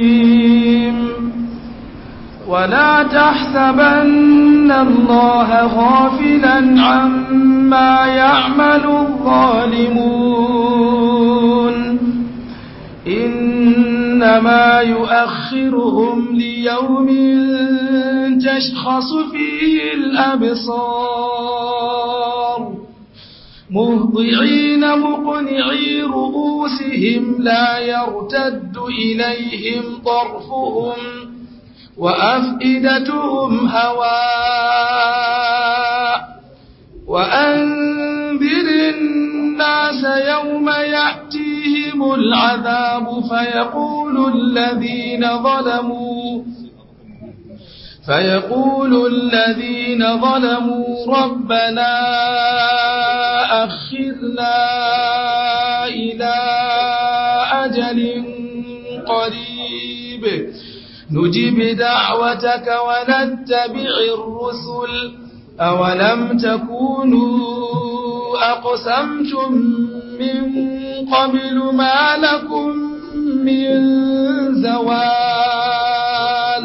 ولا تحسبن الله غافلا عما يعمل الظالمون إنما يؤخرهم ليوم تشخص فيه الأبصار مهضعين مقنعي رؤوسهم لا يرتد إليهم طرفهم وأفئدتهم هواء وأنذر الناس يوم يأتيهم العذاب فيقول الذين ظلموا فيقول الذين ظلموا ربنا أخذنا إلى أجل قريب نجب دعوتك ونتبع الرسل أولم تكونوا أقسمتم من قبل ما لكم من زوال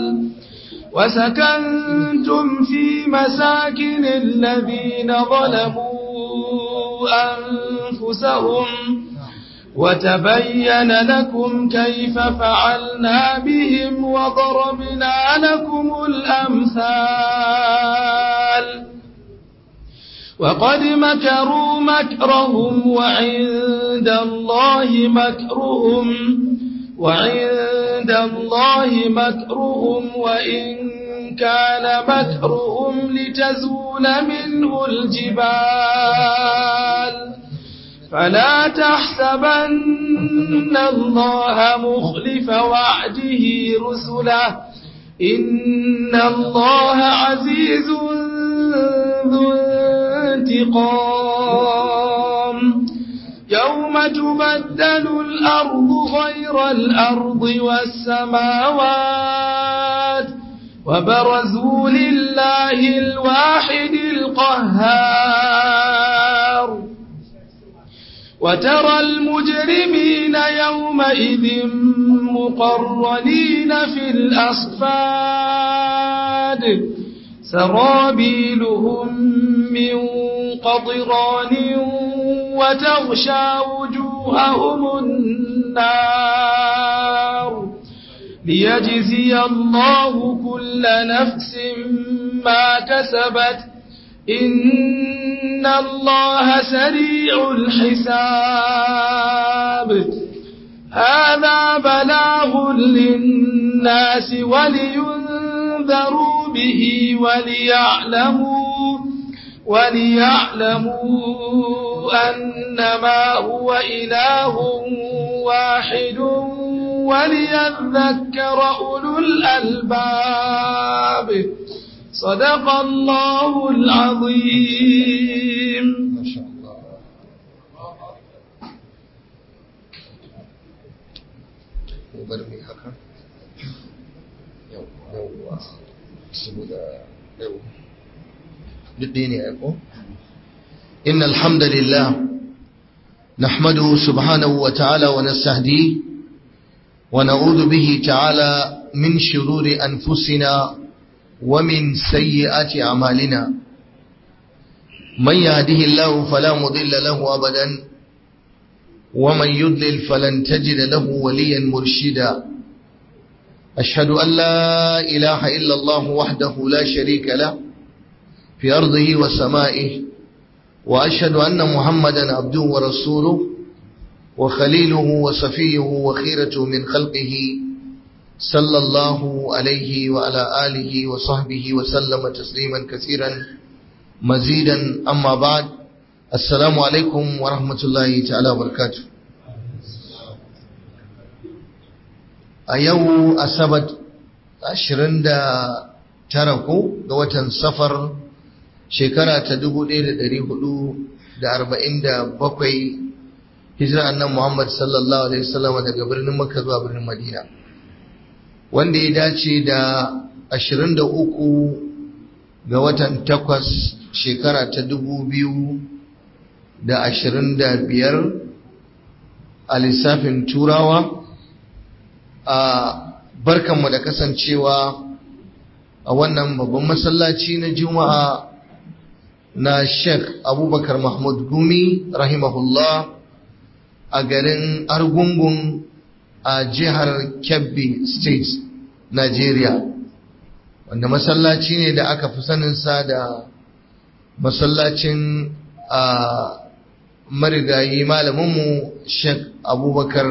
وسكنتم في مساكن الذين ظلموا أنفسهم وتبين لكم كيف فعلنا بهم وضربنا لكم الأمثال وقد مكروا مكرهم وعند الله مكرهم وعند الله مكرهم وإن كان مكرهم لتزول منه الجبال فلا تحسبن الله مخلف وعده رسله إن الله عزيز ذو انتقام يوم تبدل الأرض غير الأرض والسماوات وبرزوا لله الواحد القهار وترى المجرمين يومئذ مقرنين في الأصفاد سرابيلهم من قطران وتغشى وجوههم النار ليجزي الله كل نفس ما كسبت إن الله سريع الحساب هذا بلاغ للناس ولينذروا به وليعلموا وليعلموا أنما هو إله واحد وليذكر أولو الألباب صدق الله العظيم ما شاء الله bar mai haka yauwa saboda yau duk ɗaya ne aiko إن الحمد لله نحمده سبحانه وتعالى ونستهديه ونعوذ به تعالى من شرور أنفسنا ومن سيئات أعمالنا من يهده الله فلا مضل له أبدا ومن يضلل فلن تجد له وليا مرشدا أشهد أن لا إله إلا الله وحده لا شريك له في أرضه وسمائه وأشهد أن محمدا عبده ورسوله وخليله وصفيه وخيرته من خلقه صلى الله عليه وعلى آله وصحبه وسلم تسليما كثيرا مزيدا أما بعد السلام عليكم ورحمة الله تعالى وبركاته أيو أسبت أشرين دا تركوا دوة سفر shekara ta dubu ɗaya da ɗari hudu da arba'in da bakwai hijira annan Muhammad sallallahu alaihi wasallam daga birnin Makka zuwa birnin Madina wanda ya dace da ashirin da uku ga watan takwas shekara ta dubu biyu da ashirin da biyar a lissafin turawa a barkanmu da kasancewa a wannan babban masallaci na juma'a na sheikh abubakar mahmud gumi rahimahullah a garin argungun a jihar kebbi state nigeria wanda masallaci ne da aka fi saninsa da masallacin a marigayi malaminmu sheikh abubakar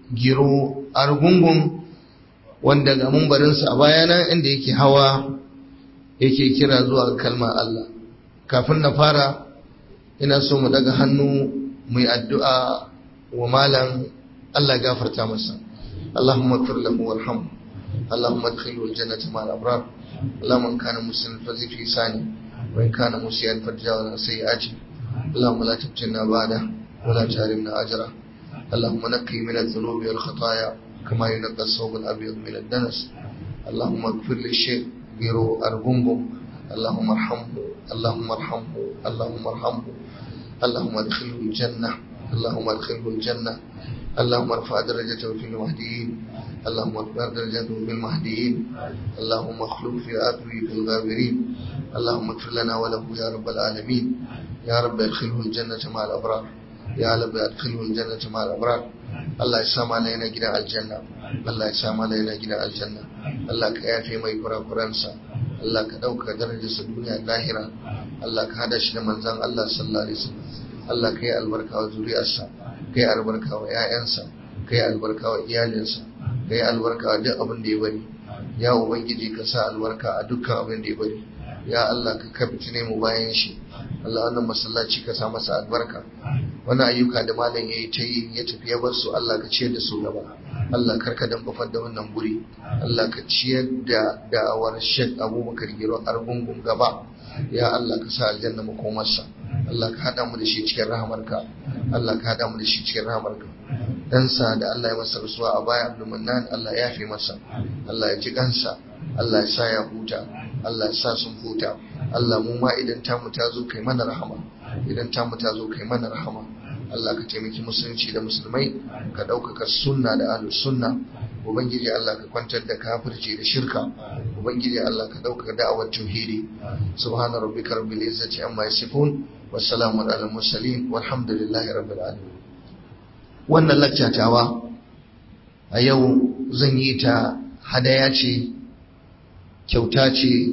giro argungun wanda ga mumbarinsa a bayana inda yake hawa yake kira zuwa kalmar Allah kafin na fara ina so mu daga hannu mu yi addu'a wa malam Allah gafarta masa Allahumma ighfir lahu warhamhu Allahumma adkhilhu al-jannata ma'al abrar Allahumma in kana musliman fazi fi sani wa in kana musiyan farjawa sayyi'ati Allahumma la taftinna ba'da wa la tahrimna ajra Allahumma naqqi min adh-dhunubi wal khataaya كما ينقى الثوب الأبيض من الدنس اللهم اغفر للشيخ بيرو أرغنغو اللهم ارحمه اللهم ارحمه اللهم ارحمه اللهم ادخله الجنة اللهم ادخله الجنة اللهم ارفع درجته في المهديين اللهم ارفع درجته في المهديين اللهم اخلف في عقبه في الغابرين اللهم اغفر لنا وله يا رب العالمين يا رب ادخله الجنة مع الأبرار يا رب ادخله الجنة مع الأبرار Allah ya sa mala yana gidan aljanna Allah ya sa mala yana gidan aljanna Allah ka yafe mai kurakuransa Allah ka dauka darajarsa duniya lahira Allah ka hada shi da manzon Allah sallallahu alaihi wasallam Allah ka yi albarka wa zuriyarsa ka yi albarka wa ƴaƴansa ka yi albarka wa iyalinsa ka yi albarka wa duk abin da ya bari ya ubangiji ka sa albarka a dukkan abin da ya bari ya Allah ka kabitine mu bayan shi Allah wannan masallaci ka sa masa albarka wani ayyuka da malam ya yi ta yi ya tafi ya bar su Allah ka ciyar da su gaba Allah karka dan bafar da wannan guri Allah ka ciyar da da'awar Sheikh Abubakar Giro Argungun gaba ya Allah ka sa aljanna makomarsa Allah ka hada mu da shi cikin rahamarka Allah ka hada mu da shi cikin rahamarka dan sa da Allah ya masa rasuwa a baya Abdul Mannan Allah ya yafe masa Allah ya ji kansa Allah ya sa ya huta Allah ya sa sun huta Allah mu ma idan tamu ta zo kai mana rahama idan tamu ta zo kai mana rahama Allah ka taimaki musulunci da musulmai ka ɗaukaka sunna da ahlus sunna ubangiji Allah ka kwantar da kafirci da shirka ubangiji Allah ka ɗaukaka da'awar tauhidi subhana rabbika rabbil izzati amma yasifun wassalamu ala mursalin walhamdulillahi rabbil alamin wannan laccatawa a yau zan yi ta hadaya ce kyauta ce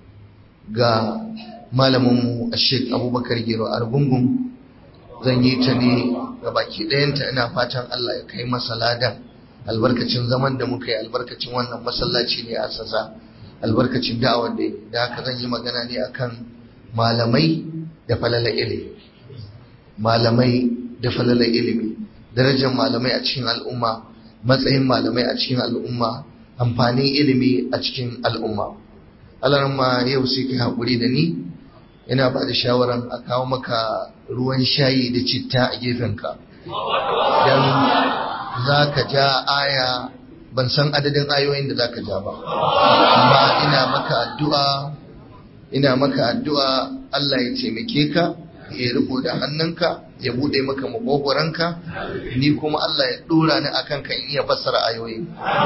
ga malaminmu a sheik abubakar gero argungun zan yi ta ne ga baki ɗayanta ina fatan allah ya kai masa ladan albarkacin zaman da muka yi albarkacin wannan masallaci ne a sasa albarkacin da'awar da da haka zan yi magana ne akan malamai da falala ilimi malamai da falala ilimi darajar malamai a cikin al'umma matsayin malamai a cikin al'umma amfanin ilimi a cikin al'umma alarma yau sai ka haƙuri da ni ina ba da shawaran a kawo maka ruwan shayi da citta a gefenka don za ka ja aya ban san adadin ayoyin da za ka ja ba amma ina maka addu'a ina maka addu'a Allah ya taimake ka ya riko da hannunka ya bude maka makogoranka ni kuma Allah ya dora ni akan kan iya fassara ayoyi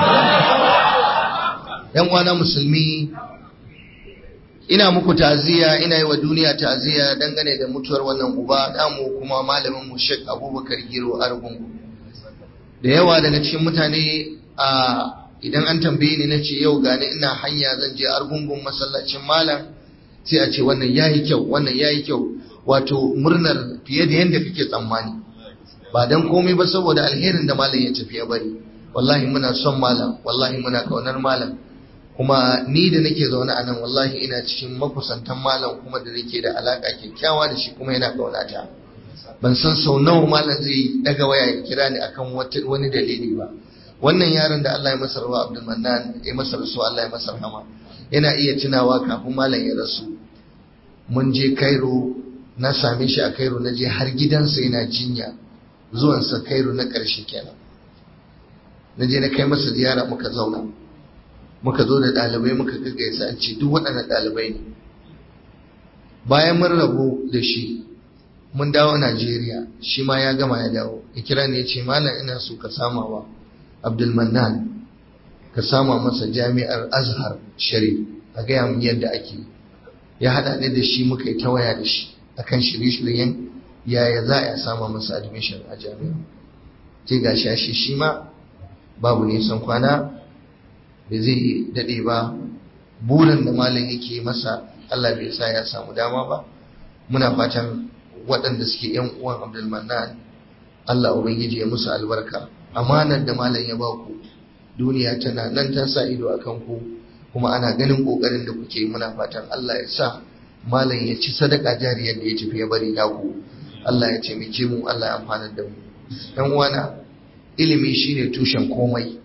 yan uwana musulmi ina muku ta'aziyya ina yi wa duniya ta'aziyya dangane da mutuwar wannan uba damu kuma malamin mu Sheikh Abubakar Giro Argungu da yawa daga cikin mutane a idan an tambaye ni nace yau gani ina hanya zan je Argungun masallacin malam sai a ce wannan yayi kyau wannan yayi kyau wato murnar fiye da yadda kake tsammani ba dan komai ba saboda alherin da malam ya tafi ya bari wallahi muna son malam wallahi muna kaunar malam kuma ni da nake zaune a nan wallahi ina cikin makusantan malam kuma da nake da alaka kyakkyawa da shi kuma yana kaunata ban san sau nawa malam zai daga waya ya kira ni akan wani dalili ba wannan yaron da Allah ya masa rawa Abdul Mannan ya masa rasu Allah ya masa rahama yana iya tunawa kafin malam ya rasu mun je Cairo na same shi a Cairo na je har gidansa yana jinya zuwansa Cairo na ƙarshe kenan na je na kai masa ziyara muka zauna muka zo da ɗalibai muka gaggaisa an ce duk waɗannan ɗalibai ne bayan mun rabu da shi mun dawo Najeriya shi ma ya gama ya dawo ya kira ne ya ce malam ina so ka samawa Abdul Mannan ka sama masa jami'ar azhar sharif a gaya mun yadda ake ya haɗa ni da shi muka yi ta waya da shi akan shirye-shiryen yaya za a sama masa admission a jami'a sai ga shi shi ma babu nisan kwana da zai daɗe ba burin da malam yake masa Allah bai sa ya samu dama ba muna fatan waɗanda suke yan uwan Abdulmanan Allah ubangiji ya musu albarka amanar da malam ya ba ku duniya tana nan ta sa ido akan ku kuma ana ganin kokarin da kuke muna fatan Allah ya sa malam ya ci sadaka jariyar da ya tafi ya bari naku Allah ya taimake mu Allah ya amfana da mu dan uwana ilimi shine tushen komai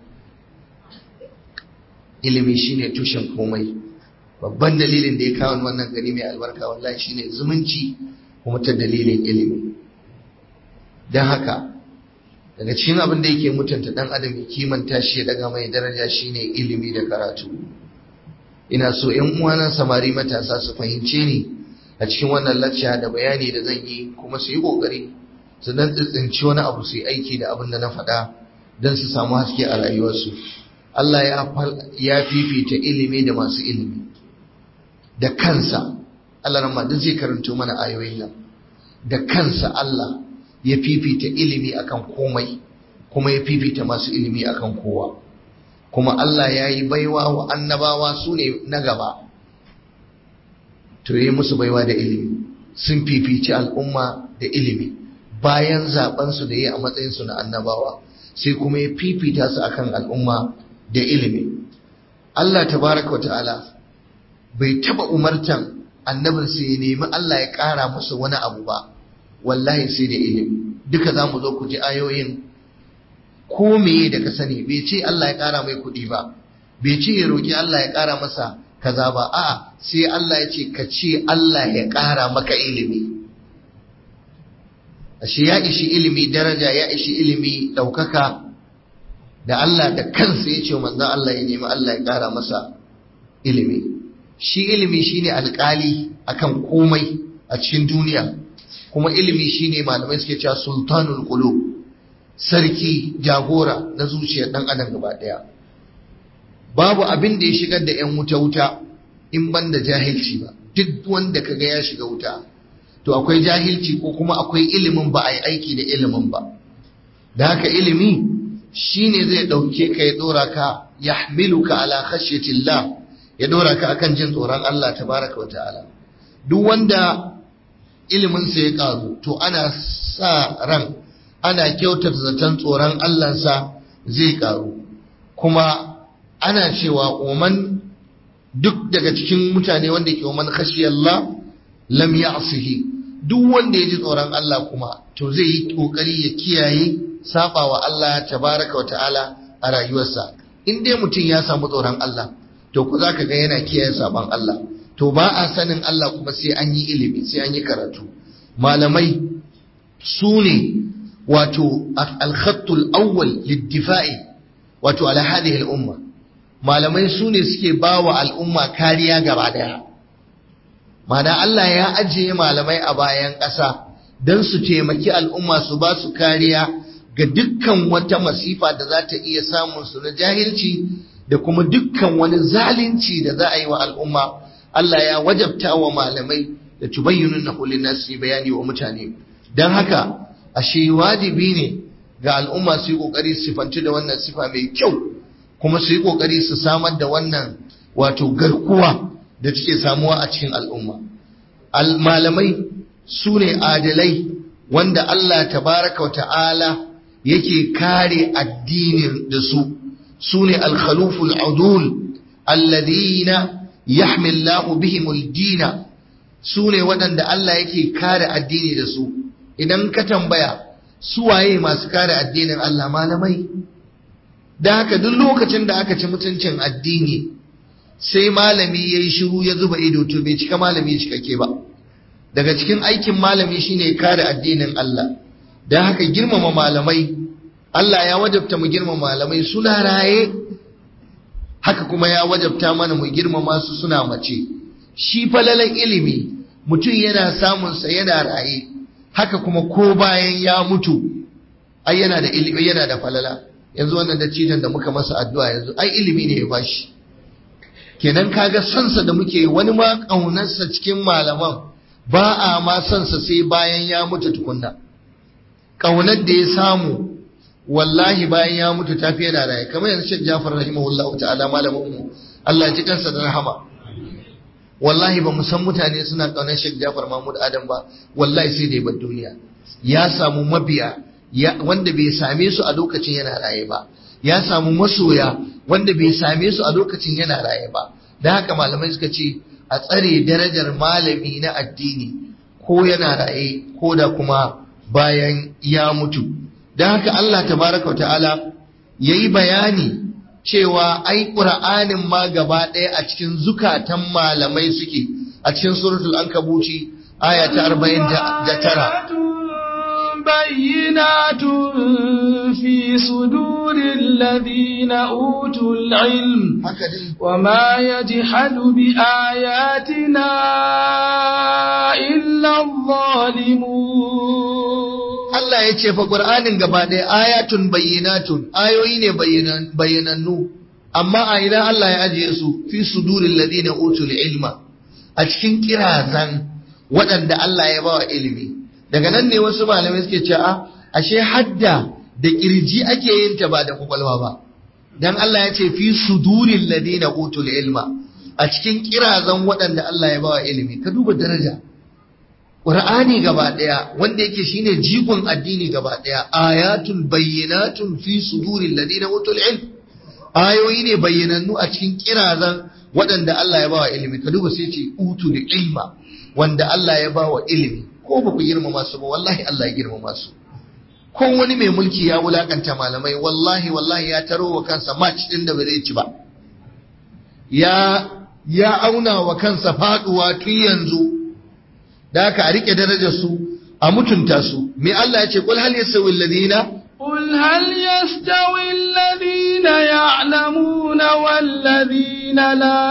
ilimi shine tushen komai babban dalilin da ya kawo wannan gari mai albarka wallahi shine zumunci kuma ta dalilin ilimi don haka daga cikin abin da yake mutunta dan adam ya kimanta shi ya daga mai daraja shine ilimi da karatu ina so ƴan uwana samari matasa su fahimce ni a cikin wannan lacca da bayani da zan yi kuma su yi kokari su dan tsintsinci wani abu su yi aiki da abin da na faɗa don su samu haske a rayuwarsu Allah ya fifita ilimi da masu ilimi da kansa Allah ramma duk zai karanto mana ayoyin nan da kansa Allah ya fifita ilimi akan komai kuma ya fifita masu ilimi akan kowa kuma Allah ya yi baiwa wa annabawa su ne na gaba to yi musu baiwa da ilimi sun fifici al'umma da ilimi bayan zabensu da yi a matsayinsu na annabawa sai kuma ya fifita su akan al'umma da ilimi Allah tabaraka wata'ala bai taba umartan annabin sai ya nemi Allah ya ƙara musu wani abu ba wallahi sai da ilimi duka za mu zo ku ji ayoyin ko meye da ka sani bai ce Allah ya ƙara mai kuɗi ba bai ce ya roƙi Allah ya ƙara masa kaza ba a sai Allah ya ce ka ce Allah ya ƙara maka ilimi ashe ya ishi ilimi daraja ya ishi ilimi ɗaukaka da Allah da kansa ya ce manzon Allah ya nemi Allah ya ƙara masa ilimi shi ilimi shine alƙali akan komai a cikin duniya kuma ilimi shine malamai suke cewa sultanul qulub sarki jagora na zuciyar dan adam gaba daya babu abin da ya shigar da yan wuta wuta in ban da jahilci ba duk wanda kaga ya shiga wuta to akwai jahilci ko kuma akwai ilimin ba a yi aiki da ilimin ba da haka ilimi shine zai dauke ka ya dora ka yahmiluka ala khashyatillah ya dora ka akan jin tsoron Allah tabaraka wa ta'ala duk wanda ilimin sa ya karu to ana sa ran ana kyautata zaton tsoron Allah sa zai karu kuma ana cewa oman duk daga cikin mutane wanda ke oman khashiyallah lam ya'sihi duk wanda ya ji tsoron Allah kuma to zai yi kokari ya kiyaye saba wa Allah tabaraka wa ta'ala a rayuwarsa in dai mutum ya samu tsoron Allah to ku zaka ga yana kiyaye saban Allah to ba a sanin Allah kuma sai an yi ilimi sai an yi karatu malamai su ne wato al-khattul awwal lid-difa'i wato ala hadhihi al-umma malamai su ne suke bawa al'umma kariya gaba daya mana Allah ya ajiye malamai a bayan ƙasa don su taimaki al'umma su ba su kariya ga dukkan wata masifa da za ta iya samun su na jahilci da kuma dukkan wani zalunci da za a yi wa al'umma Allah ya wajabta wa malamai da tubayyunun na kulin nasu bayani wa mutane don haka ashe wajibi ne ga al'umma su yi ƙoƙari su sifanci da wannan sifa mai kyau kuma su yi ƙoƙari su samar da wannan wato garkuwa da take samuwa a cikin al'umma malamai su ne adalai wanda Allah tabaraka wa ta'ala yake kare addinin da su su ne alkhaluful udul alladhina yahmillahu bihimul dina su ne waɗanda Allah yake kare addini da su idan ka tambaya su waye masu kare addinin Allah malamai da haka duk lokacin da aka ci mutuncin addini sai malami ya yi shiru ya zuba ido to bai cika malami cikakke ba daga cikin aikin malami shine kare addinin Allah don haka girmama malamai Allah ya wajabta mu girmama malamai suna raye haka kuma ya wajabta mana mu girmama su suna mace shi falalan ilimi mutum yana samunsa yana raye haka kuma ko bayan ya mutu ai yana da ilimi yana da falala yanzu wannan dattijan da muka masa addu'a yanzu ai ilimi ne ya bashi kenan kaga sansa da muke wani ma ƙaunarsa cikin malaman ba a ma sansa sai bayan ya mutu tukunna ƙaunar da ya samu wallahi bayan ya mutu tafi yana raye kamar yanzu Sheikh Jafar rahimahullahu ta'ala malamin mu Allah ya ji kansa da rahama wallahi ba mu san mutane suna ƙaunar Sheikh Jafar Mahmud Adam ba wallahi sai da ya bar duniya ya samu mabiya wanda bai same su a lokacin yana raye ba ya samu masoya wanda bai same su a lokacin yana raye ba da haka malamai suka ce a tsare darajar malami na addini ko yana raye ko da kuma bayan ya mutu da haka Allah tabaraka wa ta'ala yayi bayani cewa ai qur'anin ma gaba ɗaya a cikin zukatan malamai suke a cikin suratul ankabuci aya ta 49 بينات في صدور الذين أوتوا العلم وما يجحد بآياتنا إلا الظالمون Allah ya ce fa Qur'anin gaba ɗaya ayatun bayyinatun ayoyi ne bayyanannu amma a ina Allah ya ajiye su fi suduril ladina utul ilma a cikin kirazan waɗanda Allah ya bawa ilimi daga nan ne wasu malamai suke cewa ashe hadda da kirji ake yin ta ba da kwakwalwa ba dan Allah ya ce fi suduril ladina utul ilma a cikin kirazan waɗanda Allah ya bawa ilimi ka duba daraja Qur'ani gaba ɗaya wanda yake shine jigon addini gaba ɗaya ayatun bayyinatun fi suduril ladina utul ilm ayoyi ne bayyanannu a cikin kirazan waɗanda Allah ya bawa ilimi ka duba sai ce utul ilma wanda Allah ya bawa ilimi ko ba ku girmama su ba wallahi Allah ya girmama su ko wani mai mulki ya wulakanta malamai wallahi wallahi ya taro wa kansa match din da ba zai ci ba ya ya auna wa kansa faduwa tun yanzu da aka a rike darajar su a mutunta su me Allah ya ce kul hal yasawi alladhina قل هل يستوي الذين يعلمون والذين لا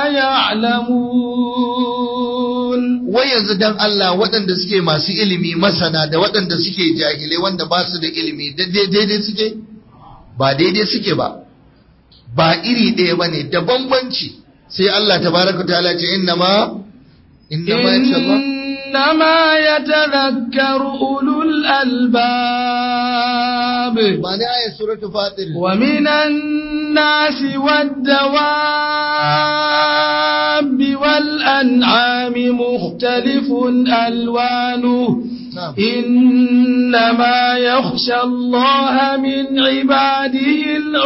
يعلمون wai yanzu dan Allah waɗanda suke masu ilimi masana da waɗanda suke jahilai wanda ba su da ilimi daidai suke ba daidai suke ba ba iri ɗaya ba ne da bambanci sai Allah tabaraka ta'ala ce inna ma inna ma إنما يتذكر أولو الألباب ba ne ayat suratul fatir ومن الناس والدواب والأنعام مختلف ألوانه na'am إنما يخشى الله من عباده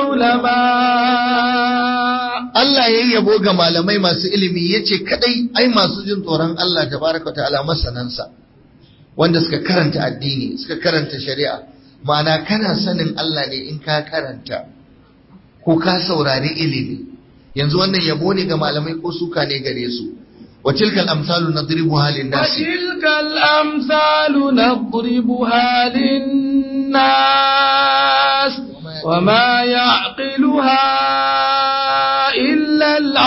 العلماء Allah ya yabo ga malamai masu ilimi ya ce kadai ai masu jin tsoron Allah tabaraka wa ta'ala masanansa wanda suka karanta addini suka karanta shari'a ma'ana kana sanin Allah ne in ka karanta ko ka saurari ilimi yanzu wannan yabo ne ga malamai ko suka ne gare su wa tilkal amsalu nadribuha lin nasi وتلك الأمثال نضربها للناس وما يعقلها إلا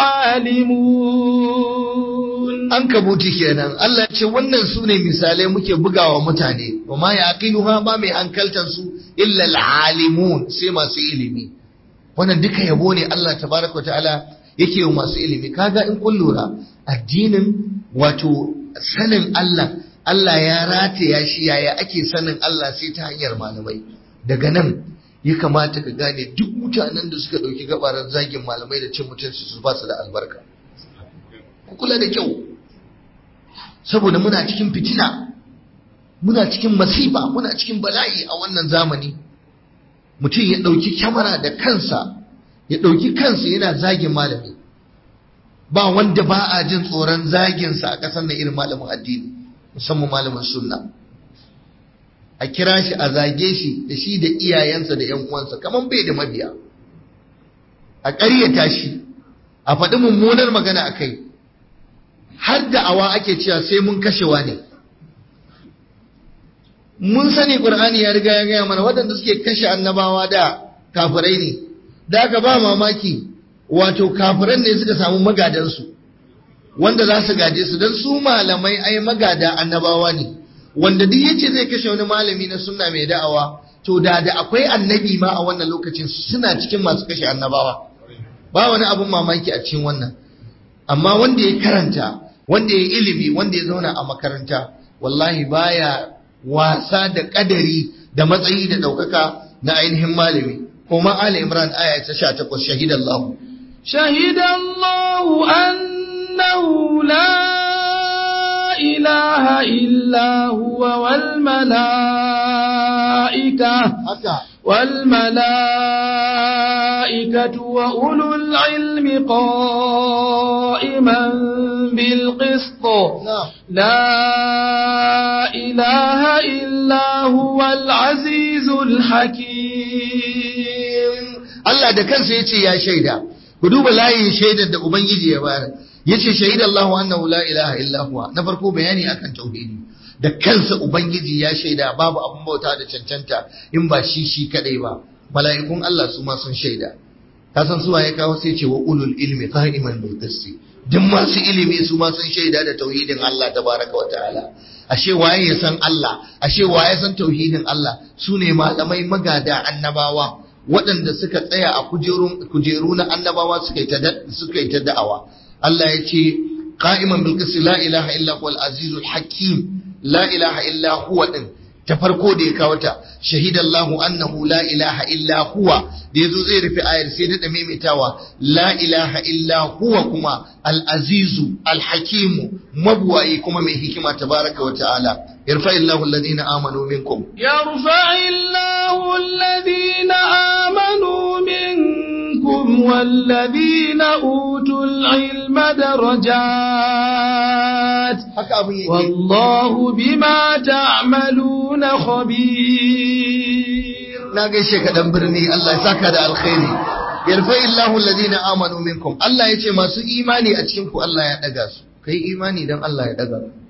العالمون an kabuti kenan Allah ya ce wannan su ne misalai muke bugawa mutane wa ma yaqiluha ba mai hankaltan su illa alalimun sai masu ilimi wannan duka yabo ne Allah tabaraka ta'ala yake wa masu ilimi kaga in kun lura addinin wato sanin Allah Allah ya rataya shi yaya ake sanin Allah sai ta hanyar malamai daga nan ya kamata ka gane duk mutanen da suka dauki gabaran zagin malamai da cin mutunci su ba su da albarka ku kula da kyau saboda muna cikin fitina muna cikin masifa muna cikin bala'i a wannan zamani mutum ya ɗauki kyamara da kansa ya ɗauki kansa yana zagin malami ba wanda ba a jin tsoron zaginsa a ƙasar na irin malamin addini musamman malamin sunna a kira shi a zage shi da shi da iyayensa da ‘yan uwansa kamar bai da mabiya a ƙaryata shi a faɗi mummunar magana a kai har da awa ake cewa sai mun kashewa ne mun sani ƙur'ani ya riga ya gaya mana waɗanda suke kashe annabawa da kafirai ne da aka ba mamaki wato kafiran ne suka samu magadansu wanda za su gaje su don su malamai ai magada annabawa ne wanda duk yace zai kashe wani malami na sunna mai da'awa to da da akwai annabi ma a wannan lokacin suna cikin masu kashe annabawa ba wani abun mamaki a cikin wannan amma wanda ya karanta wanda ya ilimi wanda ya zauna a makaranta wallahi baya wasa da kadari da matsayi da ɗaukaka na ainihin malami kuma Ali Imran aya ta 18 shahidallahu shahidallahu annahu la ilaha illa huwa wal malaika haka والملائكة وأولو العلم قائما بالقسط na'am لا إله إلا هو العزيز الحكيم Allah da kansa ya ce ya shaida ku duba layin shaidar da ubangiji ya bayar ya ce shaida Allah annahu la ilaha illa huwa na farko bayani akan tauhidi da kansa ubangiji ya shaida babu abun bauta da cancanta in ba shi shi kadai ba mala'ikun Allah su ma sun shaida ka san suwa ya kawo sai ce wa ulul ilmi qa'iman bil qisti duk masu ilimi su ma sun shaida da tauhidin Allah tabaraka wa ta'ala ashe waye ya san Allah ashe waye san tauhidin Allah su ne malamai magada annabawa waɗanda suka tsaya a kujeru na annabawa suka yi ta da'awa Allah ya ce qa'iman bil qisti la ilaha illa huwal azizul hakim la ilaha illa huwa din ta farko da ya kawo ta shahidallahu annahu la ilaha illa huwa da yazo zai rufe ayar sai da maimaitawa la ilaha illa huwa kuma al-azizu al-hakimu mabwayi kuma mai hikima tabaraka wa ta'ala yarfa illahu alladhina amanu minkum يرفع الله الذين آمنوا منكم والذين أوتوا العلم درجات haka abin yake والله بما تعملون خبير na gaishe ka dan birni Allah ya saka da alkhairi yarfa illahu alladhina amanu minkum Allah yace masu imani a cikin ku Allah ya daga su kai imani dan Allah ya daga su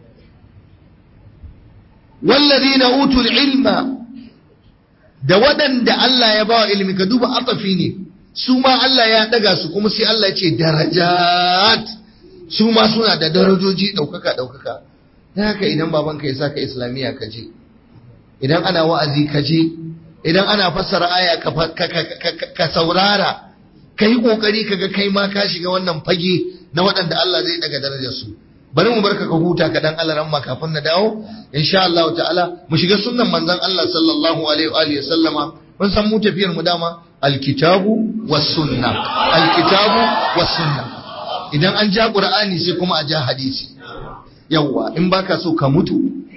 walladhina utul ilma da waɗanda Allah ya bawa ilimi ka duba atafi ne su ma Allah ya daga su kuma sai Allah ya ce darajat su ma suna da darajoji ɗaukaka ɗaukaka ta haka idan babanka ya saka islamiyya ka je idan ana wa'azi ka je idan ana fassara aya ka, fa- ka, ka, ka, ka, ka saurara ka yi ƙoƙari ka ga kai ma ka shiga wannan fage na waɗanda Allah zai daga darajar su bari mu barka ka huta ka dan Allah ramma kafin na dawo insha Allah ta'ala mu shiga sunnan manzon Allah sallallahu alaihi wa alihi sallama mun san mu tafiyar mu dama alkitabu was sunna alkitabu was sunna idan an ja qur'ani sai kuma a ja hadisi yawwa in baka so ka mutu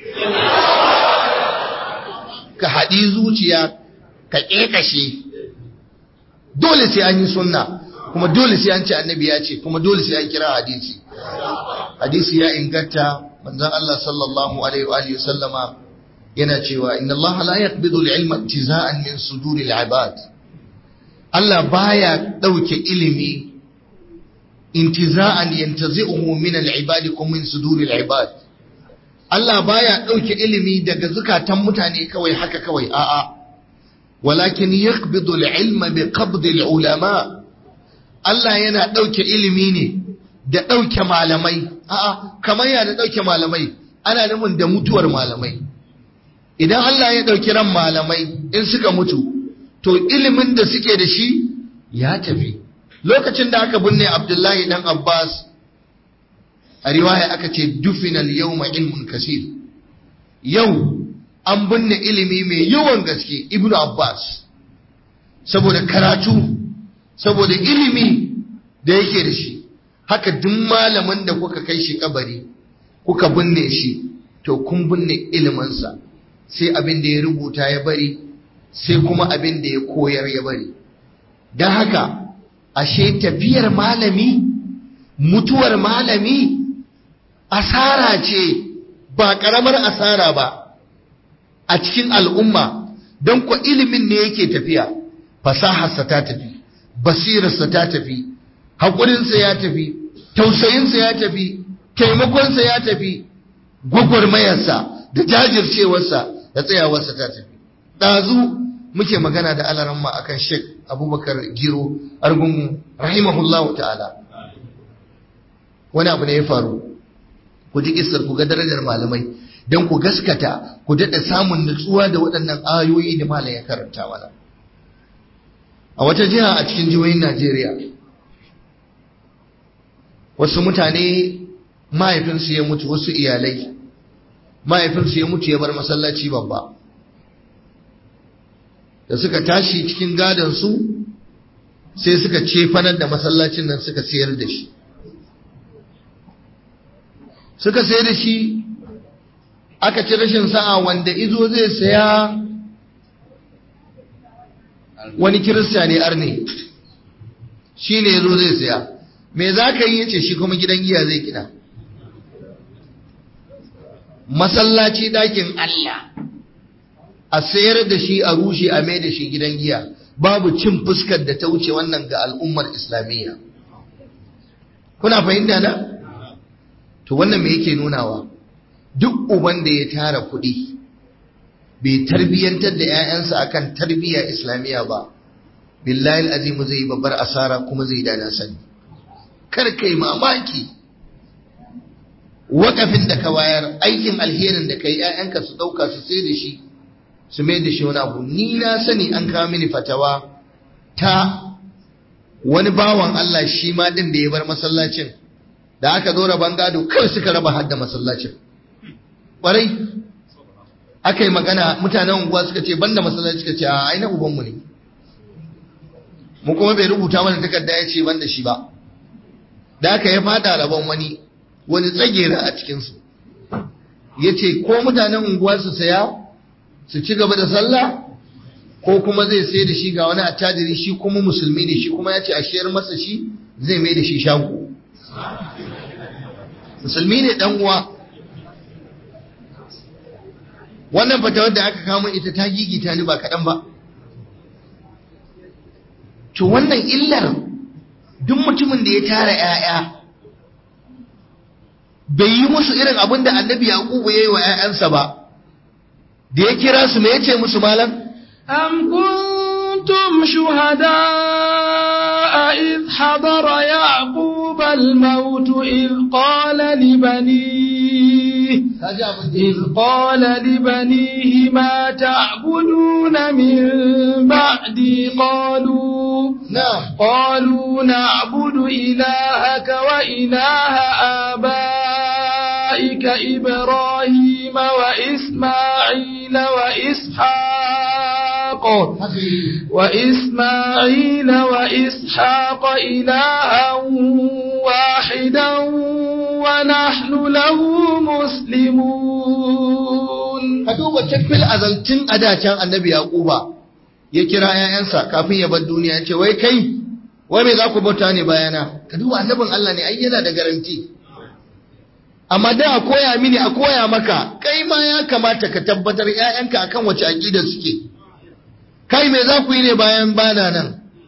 ka haɗi zuciya ka ƙeƙashe dole sai an yi sunna kuma dole sai an ce annabi ya ce kuma dole sai an kira hadisi hadisi ya inganta manzon Allah sallallahu alaihi wa alihi sallama yana cewa inna Allah la yaqbidu al-ilma intiza'an min suduri al-ibad Allah baya dauke ilimi intiza'an yantazi'uhu min al-ibad kuma min suduri al-ibad Allah baya ɗauke ilimi daga zukatan mutane kawai haka kawai a'a walakin yaqbidu al-ilma bi qabd al-ulama Allah yana ɗauke ilimi ne da ɗauke malamai a'a kamar ya da ɗauke malamai ana nufin da mutuwar malamai idan Allah ya ɗauki ran malamai in suka mutu to ilimin da suke da shi ya tafi lokacin da aka binne Abdullahi dan Abbas a riwaya aka ce dufinal yawma ilmun kasir yau an binne ilimi mai yawan gaske ibnu abbas saboda karatu saboda ilimi da yake da shi haka duk malamin da kuka kai shi kabari kuka binne shi to kun binne iliminsa sai abin da ya rubuta ya bari sai kuma abin da ya koyar ya bari don haka ashe tafiyar malami mutuwar malami asara ce ba ƙaramar asara ba a cikin al'umma don kwa ilimin ne yake tafiya fasaharsa ta tafi basirarsa ta tafi haƙurinsa ya tafi tausayinsa ya tafi taimakonsa ya tafi gwagwarmayarsa da jajircewarsa da tsayawarsa ta tafi ɗazu muke magana da alaramma akan sheik abubakar giro argungu rahimahullahu ta'ala wani abu ne ya faru ku ji kissar ku ga darajar malamai don ku gaskata ku ku daɗa samun nutsuwa da waɗannan ayoyi da malam ya karanta mana a wata jiha a cikin jihohin Najeriya wasu mutane mahaifinsu ya mutu wasu iyalai mahaifinsu ya mutu ya bar masallaci babba da suka tashi cikin gadonsu sai suka cefanar da masallacin nan suka sayar da shi suka sayar da shi aka ci rashin sa'a wanda izo zai saya wani kirista ne arne shi ne yazo zai saya me za ka yi yace shi kuma gidan giya zai gina masallaci dakin Allah a sayar da shi a rushe a mai da shi gidan giya babu cin fuskar da ta wuce wannan ga al'ummar islamiyya kuna fahimta na to wannan me yake nunawa duk uban da ya tara kuɗi bai tarbiyyantar da 'ya'yansa akan tarbiyya islamiyya ba billahi azimu zai yi babbar asara kuma zai dana sani kar kai mamaki wakafin da ka bayar aikin alherin da kai 'ya'yanka su ɗauka su sai da shi su mai da shi wani abu ni na sani an kawo mini fatawa ta wani bawan Allah shi ma din da ya bar masallacin da aka zo raban gado kawai suka raba hadda masallacin ƙwarai aka yi magana mutanen unguwa suka ce banda masallaci suka ce a aina ubanmu ne mu kuma bai rubuta mana takarda ya ce banda shi ba da aka ya fada rabon wani wani tsagera a cikinsu ya ce ko mutanen unguwa su saya su ci gaba da sallah ko kuma zai sai da shi ga wani attajiri shi kuma musulmi ne shi kuma ya ce a shiyar masa shi zai mai da shi shago musulmi ne dan uwa wannan fatawar da aka kamo ita ta gigita ni ba kaɗan ba to wannan illar duk mutumin da ya tara 'ya'ya bai yi musu irin abin da annabi yaqubu ya yi wa 'ya'yansa ba da ya kira su me yace musu malam am kuntum shuhada إذ حضر يعقوب الموت إذ قال لبنيه إذ قال لبنيه ما تعبدون من بعدي قالوا نعم قالوا نعبد إلهك وإله آبائك إبراهيم وإسماعيل وإسحاق وإسماعيل وإسحاق إلها واحدا ونحن له مسلمون ka duba tafil azaltin adacin annabi yaquba ya kira 'ya'yansa kafin ya bar duniya ya ce wai kai wai me za ku bauta ne bayana ka duba annabin Allah ne ai yana da garanti amma da a koya mini a koya maka kai ma ya kamata ka tabbatar 'ya'yanka akan wace aqida suke kai me za ku yi ne bayan bana nan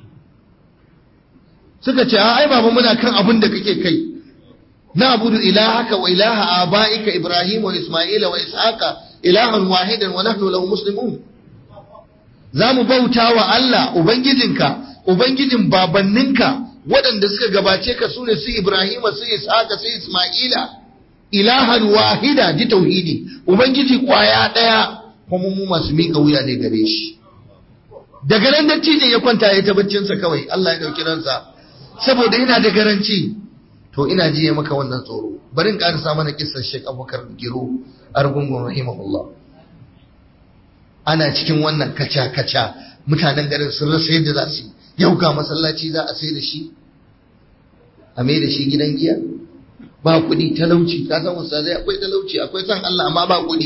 suka ce ai baba muna kan abin da kake kai na abudu ilahaka wa ilaha abaika ibrahim wa isma'ila wa ishaqa ilahan wahidan wa nahnu lahu muslimun zamu bauta wa Allah ubangijinka ubangijin babanninka waɗanda suka gabace ka sune su ibrahim su ishaqa su isma'ila ilahan wahida ji tauhidi ubangiji kwaya daya kuma mu masu miƙa wuya ne gare shi daga nan dattijan ya kwanta ya ta baccinsa kawai Allah ya dauki ransa saboda yana da garanci to ina jiye maka wannan tsoro bari in karasa mana kissar Sheikh Abubakar Giro Argungun rahimahullah ana cikin wannan kaca kaca mutanen garin sun rasa yadda za su yau ga masallaci za a sai da shi a mai da shi gidan giya ba kuɗi talauci ka san ustazai akwai talauci akwai san Allah amma ba kuɗi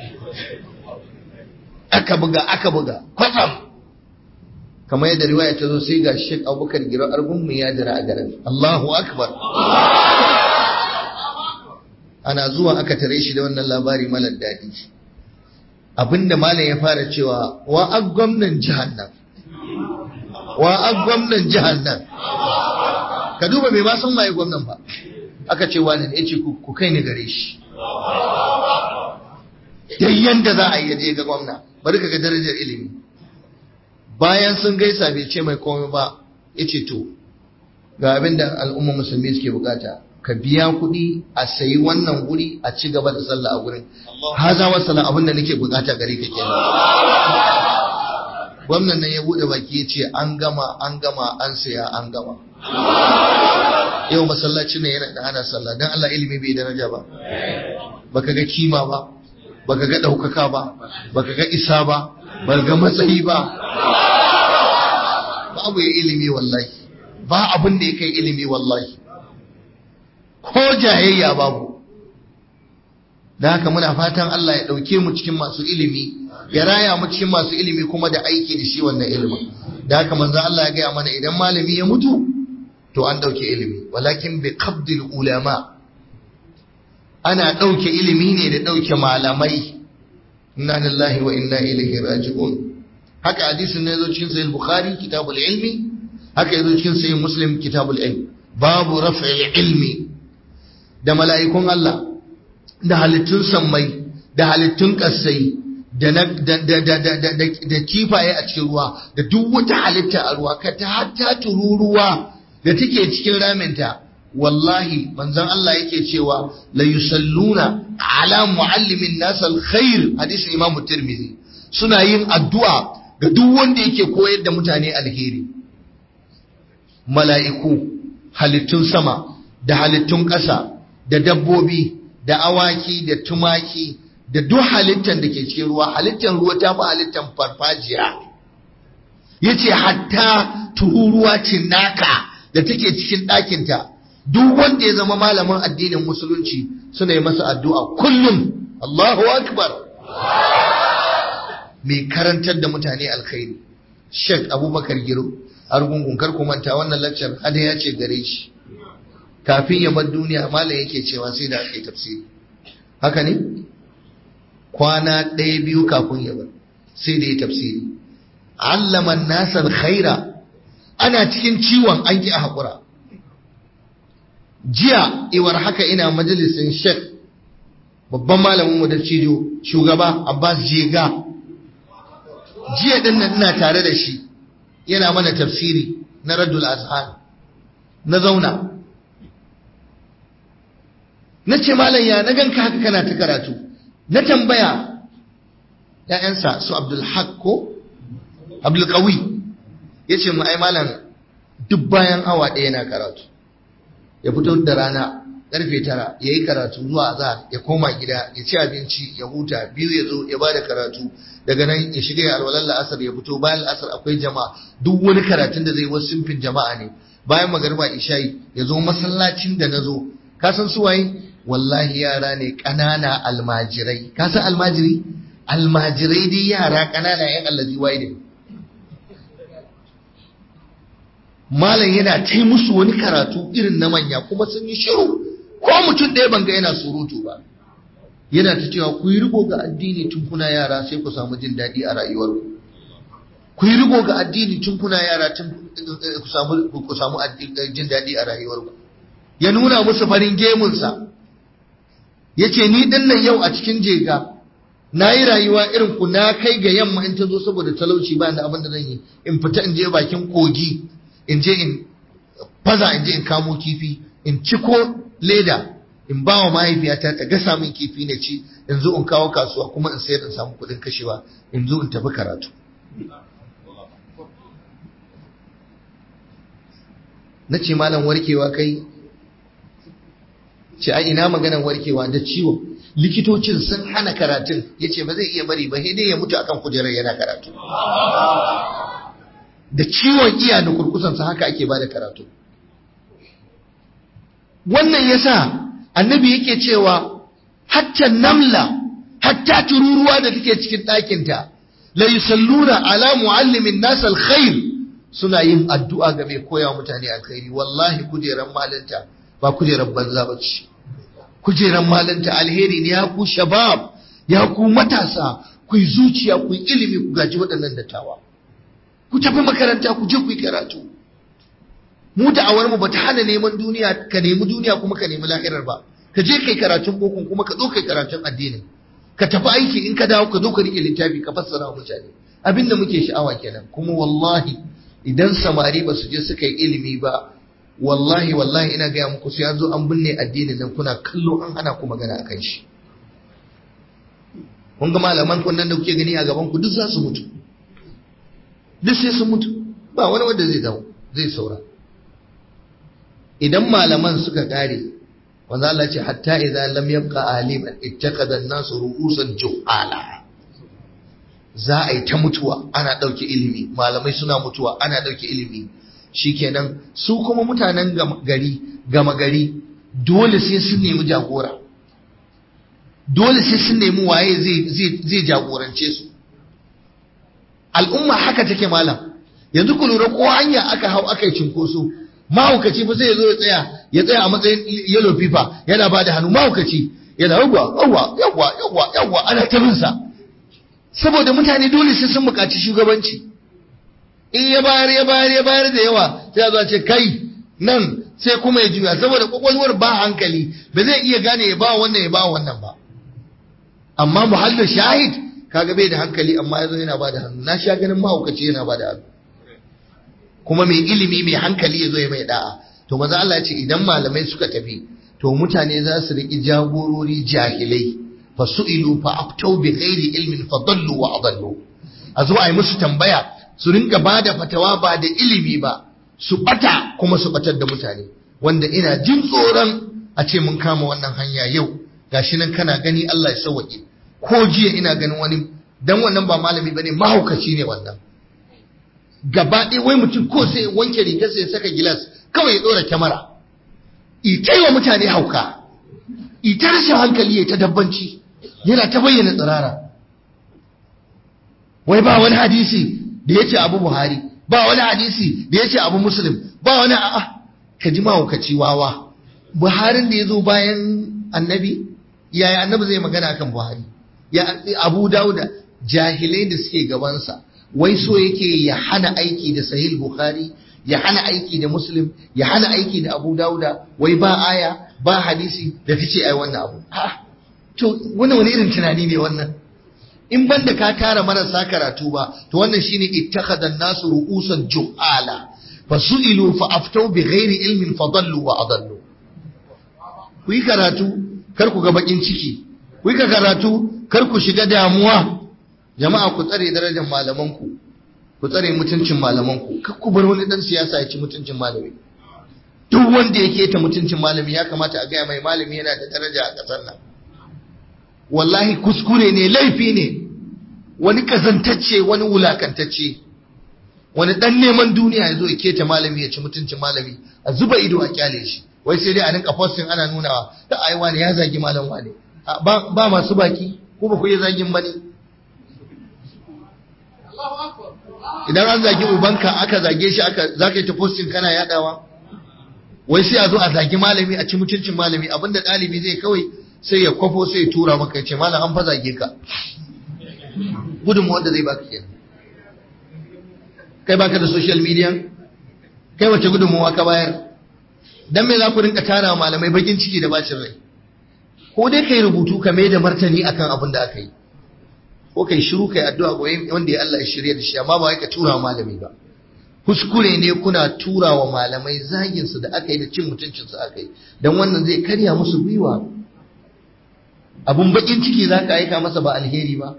aka buga aka buga kwatsam kamar yadda riwaya ta zo sai ga Sheikh Abubakar Giro Argun mu ya jira a garin Allahu Akbar ana zuwa aka tare shi da wannan labari malar daɗi abinda malam ya fara cewa wa a gwamnan jihar nan wa a gwamnan jihar nan ka duba bai ma san waye gwamnan ba aka ce wani ne ce ku kai ni gare shi yayyan da za a yi je ga gwamna bari ka ga darajar ilimi bayan sun gaisa bai ce mai komai ba ya ce to ga abin da al'umma musulmi suke bukata ka biya kuɗi a sayi wannan guri a ci gaba da sallah a gurin haza wasala abin da nake bukata gare ka kenan gwamnan nan ya bude baki ya ce an gama an gama an saya an gama yau masallaci ne yana da hana sallah don Allah ilimi bai daraja ba baka ga kima ba baka ga ɗaukaka ba baka ga isa ba baka ga matsayi ba babu ya ilimi wallahi ba abin da ya kai ilimi wallahi ko jayayya babu da haka muna fatan Allah ya ɗauke mu cikin masu ilimi ya raya mu cikin masu ilimi kuma da aiki da shi wannan ilimin da haka manzo Allah ya gaya mana idan malami ya mutu to an ɗauke ilimi walakin bi qabdil ulama ana ɗauke ilimi ne da ɗauke malamai inna lillahi wa inna ilaihi raji'un haka hadisin ne yazo cikin sahih bukhari kitabul ilmi haka yazo cikin sahih muslim kitabul ilm babu raf'il ilmi da mala'ikun Allah da halittun sammai da halittun ƙasai da kifaye a cikin ruwa da duk wata halitta a ruwa ka ta hatta tururuwa da take cikin raminta wallahi manzon Allah yake cewa la yusalluna ala muallimin nas alkhair hadisin Imam Tirmidhi suna yin addu'a ga duk wanda yake koyar da mutane alheri mala'iku halittun sama da halittun ƙasa da dabbobi da awaki da tumaki da duk halittar da ke cikin ruwa halittar ruwa ta fi halittar farfajiya ya ce hatta tururuwa cinnaka da take cikin ɗakinta duk wanda ya zama malamin addinin musulunci suna yi masa addu'a kullum Allahu akbar mai karantar da mutane alkhairi Sheikh Abubakar Giro argungun kar ku manta wannan lecture hada ya ce gare shi kafin ya bar duniya malam yake cewa sai da ake tafsiri haka ne kwana ɗaya biyu kafin ya bar sai da ya tafsiri allama nasar khaira ana cikin ciwon an ki a haƙura jiya iwar haka ina majalisin shek babban malamin mu da cijo shugaba abbas jega jiya din nan ina tare da shi yana mana tafsiri na raddul azhan na zauna na ce malam ya na ganka haka kana ta karatu na tambaya ‘ya'yansa su abdulhaq ko abdulkawi ya ce mu ai malam duk bayan awa ɗaya na karatu ya fito da rana ƙarfe tara ya yi karatu zuwa azhar ya koma gida ya ci abinci ya huta biyu ya zo ya ba da karatu daga nan ya shiga ya alwalar la'asar ya fito bayan la'asar akwai jama'a duk wani karatun da zai wasu simfin jama'a ne bayan magarba isha'i ya zo masallacin da na zo ka san su waye wallahi yara ne ƙanana almajirai ka san almajiri almajirai dai yara ƙanana yan allazi waye ne malam yana ta musu wani karatu irin na manya kuma sun yi shiru ko mutum ɗaya banga yana surutu ba yana ta cewa ku yi riko ga addini tun kuna yara sai ku samu jin daɗi a rayuwarku ku yi riko ga addini tun kuna yara tun ku samu ku samu jin daɗi a rayuwarku ya nuna musu farin gemunsa ya ce ni ɗin nan yau a cikin jega na yi rayuwa irin ku na kai ga yamma in ta zo saboda talauci ba da abin da zan yi in fita in je bakin kogi in je in faza in je in kamo kifi in ciko leda in ba wa mahaifiyata ta gasa min kifi na ci in zo in kawo kasuwa kuma in sayar in samu kuɗin kashewa in zo in tafi karatu na ce malam warkewa kai ce a ina maganan warkewa da ciwo likitocin sun hana karatun ya ce ba zai iya bari ba sai dai ya mutu akan kujerar yana karatu da ciwon iya da kurkusansa haka ake ba da karatu wannan yasa annabi yake cewa hatta namla hatta tururuwa da take cikin ɗakinta la yusalluna ala muallimin nas alkhair suna yin addu'a ga mai koya mutane alkhairi wallahi kujeran malinta ba kujeran banza ba ce kujeran malinta alheri ne ya ku shabab ya ku matasa ku yi zuciya ku yi ilimi ku gaji waɗannan dattawa ku tafi makaranta ku je ku yi karatu mu da'awar mu bata hana neman duniya ka nemi duniya kuma ka nemi lahirar ba ka je kai karatun bokon kuma ka zo kai karatun addinin ka tafi aiki in ka dawo ka zo ka rike littafi ka fassara wa mutane abinda muke sha'awa kenan kuma wallahi idan samari ba su je suka yi ilimi ba wallahi wallahi ina gaya muku sai an zo an binne addinin nan kuna kallo an hana ku magana akan shi kun ga malaman kun nan da kuke gani a gaban ku duk za su mutu duk sai sun mutu ba wani wanda zai dawo zai saura idan malaman suka kare wanda Allah ce hatta idan lam yabqa aliman ittaqada an-nasu ru'usan juhala za a yi ta mutuwa ana ɗauke ilimi malamai suna mutuwa ana ɗauke ilimi shikenan su kuma mutanen gari gama gari dole sai sun nemi jagora dole sai sun nemi waye zai jagorance su al'umma haka take malam yanzu ku lura ko hanya aka hau aka yi cinkoso mahaukaci fa sai ya zo ya tsaya ya tsaya a matsayin yellow paper yana ba da hannu mahaukaci yana yawwa yawwa yawwa yawwa yawwa ana ta sa saboda mutane dole sai sun buƙaci shugabanci in ya bayar ya bayar ya bayar da yawa sai ya zo ce kai nan sai kuma ya juya saboda kwakwalwar ba hankali ba zai iya gane ya ba wannan ya ba wannan ba amma muhallin shahid kaga bai da hankali amma yazo yana ba da hannu na sha ganin mahaukaci yana ba da hannu kuma mai ilimi mai hankali yazo ya mai da'a to maza Allah ya ce idan malamai suka tafi to mutane za su riƙi jagorori jahilai fa su'ilu fa aftau bi ghairi ilmin fa dallu wa adallu a zo a yi musu tambaya su ringa ba da fatawa ba da ilimi ba su bata kuma su batar da mutane wanda ina jin tsoron a ce mun kama wannan hanya yau gashi nan kana gani Allah ya sauwaƙe ko jiya ina ganin wani dan wannan ba malami bane mahaukaci ne wannan gaba ɗaya wai mutum ko sai wanke rigar sai ya saka gilas kawai ya ɗora kyamara ita wa mutane hauka ita rashin hankali ya ta dabbanci yana ta bayyana tsirara wai ba wani hadisi da ya ce abu buhari ba wani hadisi da ya ce abu muslim ba wani a'a ka ji mahaukaci wawa buharin da ya zo bayan annabi yaya annabi zai magana akan buhari ya abu dauda jahilai da suke gabansa wai so yake ya hana aiki da sahih bukhari ya hana aiki da muslim ya hana aiki da abu dauda wai ba aya ba hadisi da ta ce ai wannan abu ha to wannan wani irin tunani ne wannan in banda ka tara marasa karatu ba to wannan shine ittakhadha an-nasu ru'usan juhala fasu'ilu fa aftau bi ghairi ilmin fadallu wa adallu ku yi karatu kar ku ga bakin ciki ku yi karatu kar ku shiga damuwa jama'a ku tsare darajar malamanku ku tsare mutuncin malamanku kar ku bar wani dan siyasa ya ci mutuncin malami duk wanda yake ta mutuncin malami ya kamata a gaya mai malami yana da daraja a kasar nan wallahi kuskure ne laifi ne wani kazantacce wani wulakantacce wani dan neman duniya ya zo ya keta malami ya ci mutuncin malami a zuba ido a kyale shi wai sai dai a rinka posting ana nunawa da ai wani ya zagi malam wani ba ba masu baki ko ba ku yi zagin bane idan an zagi ubanka aka zage shi aka zaka yi ta posting kana yadawa wai sai a zo a zagi malami a ci mutuncin malami abinda ɗalibi zai kawai sai ya kwafo sai ya tura maka ya ce malam an fa zage ka gudunmu wanda zai baka kenan kai baka da social media kai wace gudunmuwa ka bayar dan me za ku rinka tara malamai bakin ciki da bacin rai ko dai kai rubutu ka mai da martani akan abin da aka yi ko kai shiru kai addu'a goyi wanda ya Allah ya shirya da shi amma ba wai ka tura wa malami ba kuskure ne kuna tura wa malamai zagin su da aka yi da cin mutuncin su aka yi dan wannan zai karya musu gwiwa abun bakin ciki za ka aika masa ba alheri ba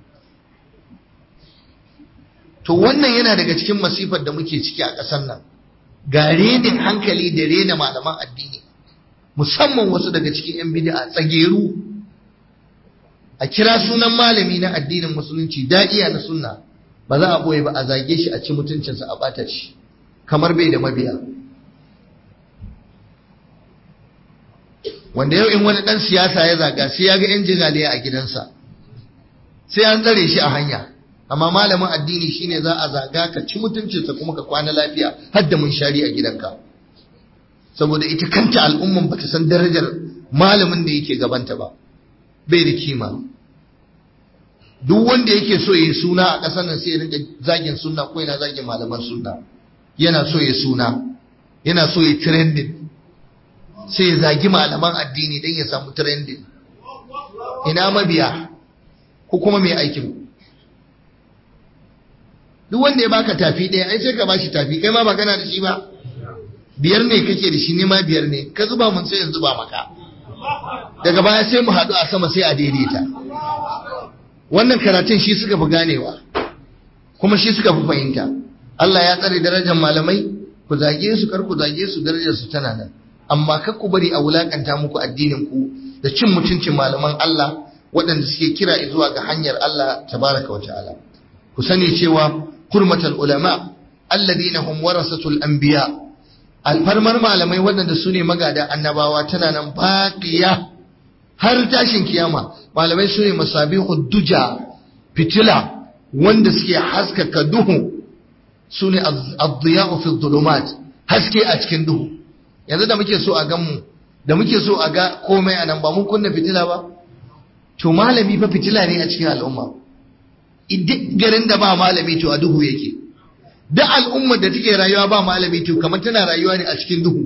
to wannan yana daga cikin masifar da muke ciki a ƙasar nan ga renin hankali da rena malaman addini musamman wasu daga cikin 'yan bid'a tsageru a kira sunan malami na addinin musulunci da'iya na sunna ba za a boye ba a zage shi a ci mutuncinsa a ɓata shi kamar bai da mabiya wanda yau in wani ɗan siyasa ya zaga sai ya ga 'yan jigaliya a gidansa sai an tsare shi a hanya amma malamin addini shine za a zaga ka ci mutuncinsa kuma ka kwana lafiya har da mun shari a gidanka saboda ita kanta al'umman bata san darajar malamin da yake gabanta ba bai da kima duk wanda yake so ya suna a ƙasar nan sai ya rinka zagin sunna ko yana zagin malaman sunna yana so ya suna yana so ya trending sai ya zagi malaman addini don ya samu trending ina mabiya ko kuma mai aikin duk wanda ya baka tafi ɗaya ai sai ka bashi tafi kai ma ba kana da shi ba biyar ne kake da shi nema biyar ne ka zuba mun sai in zuba maka daga baya sai mu haɗu a sama sai a daidaita wannan karatun shi suka fi ganewa kuma shi suka fi fahimta Allah ya tsare darajar malamai ku zage su kar ku zage su darajar su tana nan amma kar ku bari a wulakanta muku addinin ku da cin mutuncin malaman Allah waɗanda suke kira zuwa ga hanyar Allah tabaraka wa ta'ala ku sani cewa hurmatul ulama alladhina hum warasatul anbiya alfarmar malamai waɗanda su ne magada annabawa tana nan baqiya har tashin kiyama malamai su ne masabihud duja fitila wanda suke haskaka duhu su ne ad-diya'u fi dhulumat haske a cikin duhu yanzu da muke so a gan mu da muke so a ga komai a nan ba mun kunna fitila ba to malami fa fitila ne a cikin al'umma duk garin da ba malami to a duhu yake duk al'ummar da take rayuwa ba malami to kamar tana rayuwa ne a cikin duhu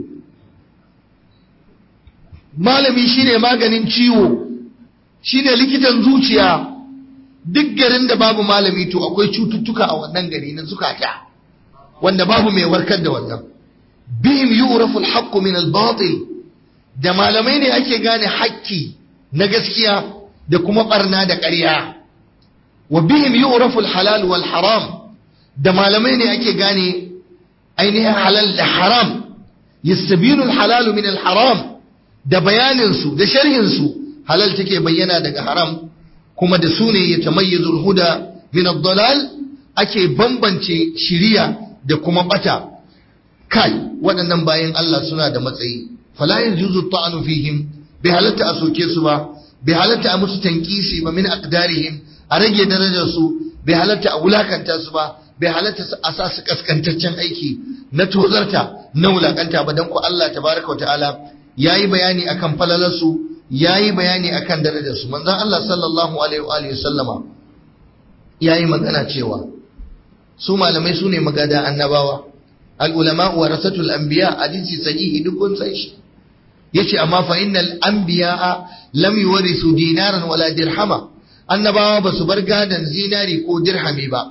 malami shine maganin ciwo shine likitan zuciya duk garin da babu malami to akwai cututtuka a wannan gari na zukata wanda babu mai warkar da wannan bihim yu'rafu al-haqqu min al-batil da malamai ne ake gane haƙƙi na gaskiya da kuma barna da ƙarya wa bihim yu'rafu al-halal wal haram da malamai ne ake gane ainihin halal da haram yastabinu al-halal min al-haram da bayanin su da sharhin su halal take bayyana daga haram kuma da su ne yatamayyazu al-huda min ad-dalal ake bambance shiriya da kuma bata kai waɗannan bayan Allah suna da matsayi fala yajuzu ta'anu fihim bi halatta a soke su ba bi halatta a musu tankisi ba min aqdarihim a rage darajar su bi halatta a wulakanta su ba bai halatta a sa su kaskantaccen aiki na tozarta na wulakanta ba dan ku Allah tabaraka wa ta'ala yayi bayani akan falalar su yayi bayani akan darajar su manzon Allah sallallahu alaihi wa alihi sallama yayi magana cewa su malamai su ne magada annabawa al'ulama warasatul anbiya hadisi sahihi duk kun san shi yace amma fa innal anbiya lam yuwarisu dinaran wala dirhama annabawa ba su bar gadan zinari ko dirhami ba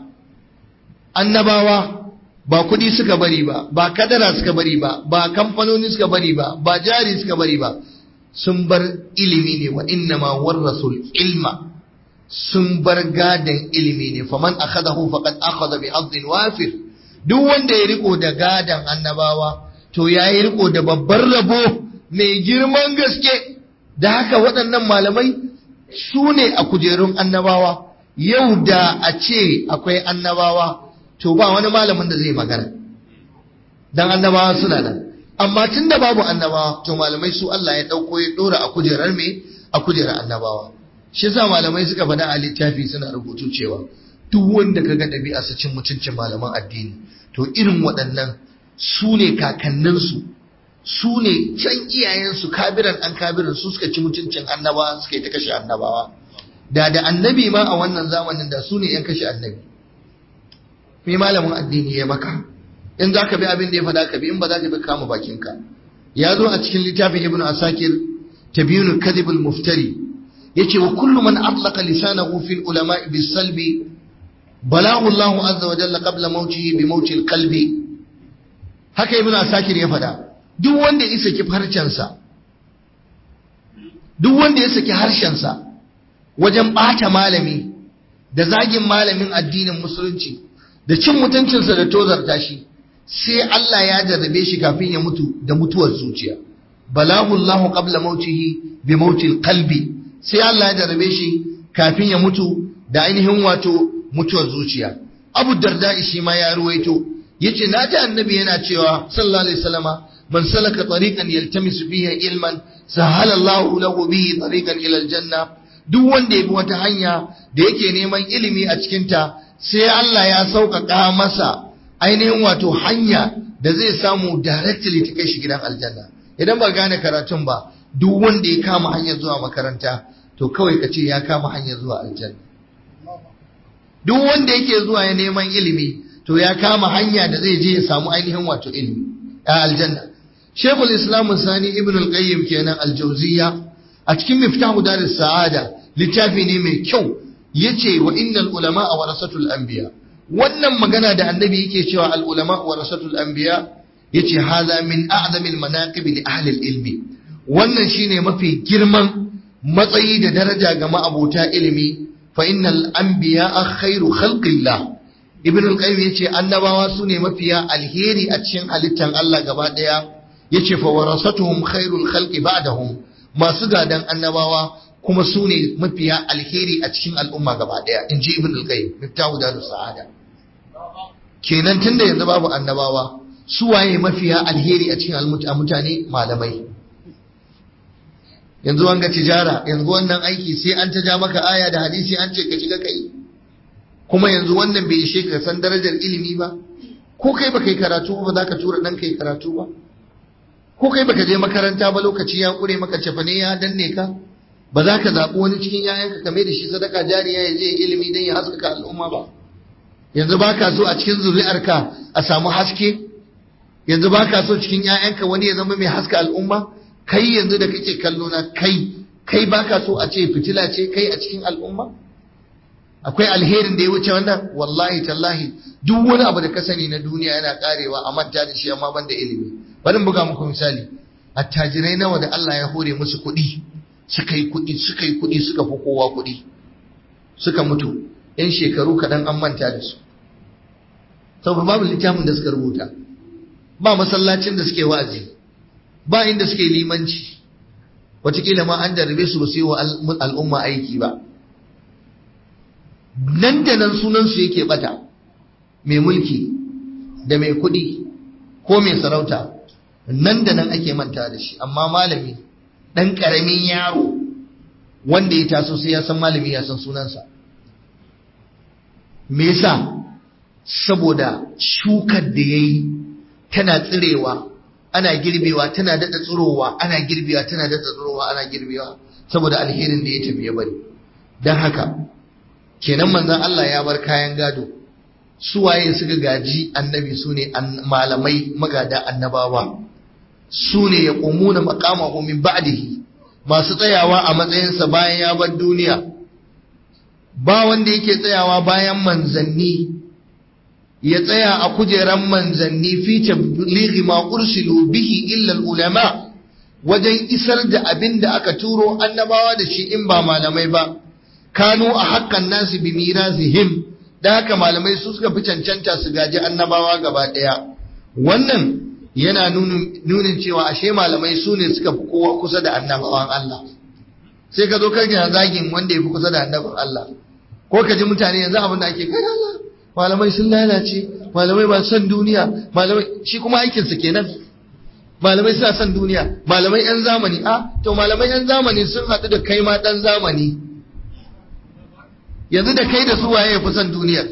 annabawa ba kudi suka bari ba ba kadara suka bari ba ba kamfanoni suka bari ba ba jari suka bari ba sun bar ilimi ne wa inna ma warasul ilma sun bar gadan ilimi ne faman akhadahu faqad akhadha bi haddin wafir duk wanda ya riko da gadan annabawa to yayi riko da babbar rabo mai girman gaske da haka waɗannan malamai su ne a kujerun annabawa yau da a ce akwai annabawa to ba wani malamin da zai magana dan annabawa suna nan amma tun da babu annabawa to malamai su Allah ya ɗauko ya ɗora a kujerar me a kujerar annabawa shi yasa malamai suka faɗa a littafi suna rubutu cewa duk wanda kaga ɗabi'a su cin mutuncin malaman addini to irin waɗannan su ne kakanninsu su ne can iyayensu kabiran an kabiran su suka ci mutuncin annabawa suka yi ta kashe annabawa da da annabi ma a wannan zamanin da su ne yan kashe annabi me malamin addini ya maka in za ka bi abin da ya faɗa ka bi in ba za ka bi kama bakinka ya zo a cikin littafin ibn asakir tabyinu kadhibul muftari yace wa kullu man atlaqa lisanahu fil ulama bis salbi balahu Allahu azza wa jalla qabla mawtihi bi mawti qalbi haka ibn asakir ya faɗa duk wanda ya saki harshensa duk wanda ya saki harshensa wajen ɓata malami da zagin malamin addinin musulunci da cin mutuncinsa da tozarta shi sai Allah ya jarrabe shi kafin ya mutu da mutuwar zuciya balahu Allahu qabla mautihi bi mautil qalbi sai Allah ya jarrabe shi kafin ya mutu da ainihin wato mutuwar zuciya Abu Darda shi ma ya ruwaito yace na ta annabi yana cewa sallallahu alaihi wasallama man salaka tariqan yaltamisu fihi ilman sahala Allahu lahu bihi tariqan ila aljanna duk wanda ya bi wata hanya da yake neman ilimi a cikin ta sai Allah ya sauƙaƙa masa ainihin wato hanya da zai samu directly ta kai shi gidan aljanna idan ba gane karatun ba duk wanda ya kama hanyar zuwa makaranta to kawai ka ce ya kama hanyar zuwa aljanna duk wanda yake zuwa ya neman ilimi to ya kama hanya da zai je ya samu ainihin wato ilimi a aljanna shekul islam sani ibn al-qayyim kenan al-jawziya a cikin miftahu daris sa'ada littafi ne mai kyau yace wa innal ulama warasatul anbiya wannan magana da annabi yake cewa al ulama warasatul anbiya yace hadha min a'zamil manaqib li ahli ilmi wannan shine mafi girman matsayi da daraja ga ma'abota ilimi fa innal anbiya'a khairu khalqillah ibn al-qayyim yace annabawa sune mafiya alheri a cikin halittan Allah gaba daya yace fa warasatuhum khairul khalqi ba'dahum masu gadan annabawa kuma sune mafiya alheri a cikin al'umma gaba daya inji ibn al-qayyim miftahu darus sa'ada kenan tunda yanzu babu annabawa su waye mafiya alheri a cikin mutane malamai yanzu wanga tijara yanzu wannan aiki sai an ta ja maka aya da hadisi an ce ka shiga kai kuma yanzu wannan bai ishe ka san darajar ilimi ba ko kai baka yi karatu ba za ka tura dan kai karatu ba ko kai baka je makaranta ba lokaci ya kure maka cefane ya danne ka ba za ka zaɓi wani cikin yayanka kame da shi sadaka jariya ya je ilimi don ya haskaka al'umma ba yanzu ba ka so a cikin zuri'arka a samu haske yanzu ba ka so cikin yayanka wani ya zama mai haska al'umma kai yanzu da kake kallo na kai kai ba ka so a ce fitila ce kai a cikin al'umma akwai alherin da ya wuce wannan wallahi tallahi duk wani abu da ka sani na duniya yana karewa a manta da shi amma ban da ilimi bari in buga muku misali attajirai nawa da Allah ya hore musu kuɗi suka yi kuɗi suka yi kuɗi suka fi kowa kuɗi suka mutu yan shekaru kaɗan an manta da su saboda babu littafin da suka rubuta ba masallacin da suke wa'azi ba inda suke limanci wataƙila ma an jarrabe su ba su yi wa al'umma aiki ba nan da nan sunansu yake bata mai mulki da mai kuɗi ko mai sarauta nan da nan ake manta da shi amma malami ɗan ƙaramin yaro wanda ya taso sai ya san malami ya san sunansa me yasa saboda shukar da ya yi tana tsirewa ana girbewa tana daɗa tsirowa ana girbewa tana daɗa tsirowa ana girbewa saboda alherin da ya tafi ya bari don haka kenan manzon Allah ya bar kayan gado su waye suka gaji annabi su ne malamai magada annabawa su ne ya ƙumuna maƙamahu min ba'dihi masu tsayawa a matsayinsa bayan ya bar duniya ba wanda yake tsayawa bayan manzanni ya tsaya a kujeran manzanni fi tablighi ma ursilu bihi illa ulama wajen isar da abin da aka turo annabawa da shi in ba malamai ba kanu a haƙƙan nasu bi mirazihim da haka malamai su suka fi cancanta su gaji annabawa gaba ɗaya wannan yana nunin cewa ashe malamai su ne suka fi kowa kusa da annabawan Allah sai ka zo ka ga zagin wanda ya fi kusa da annabin Allah ko ka ji mutane yanzu abin da ake kai Allah malamai sun lalace malamai ba son duniya malamai shi kuma aikin su kenan malamai suna son duniya malamai yan zamani a to malamai yan zamani sun haɗu da kai ma ɗan zamani yanzu da kai da su waye ya fi son duniyar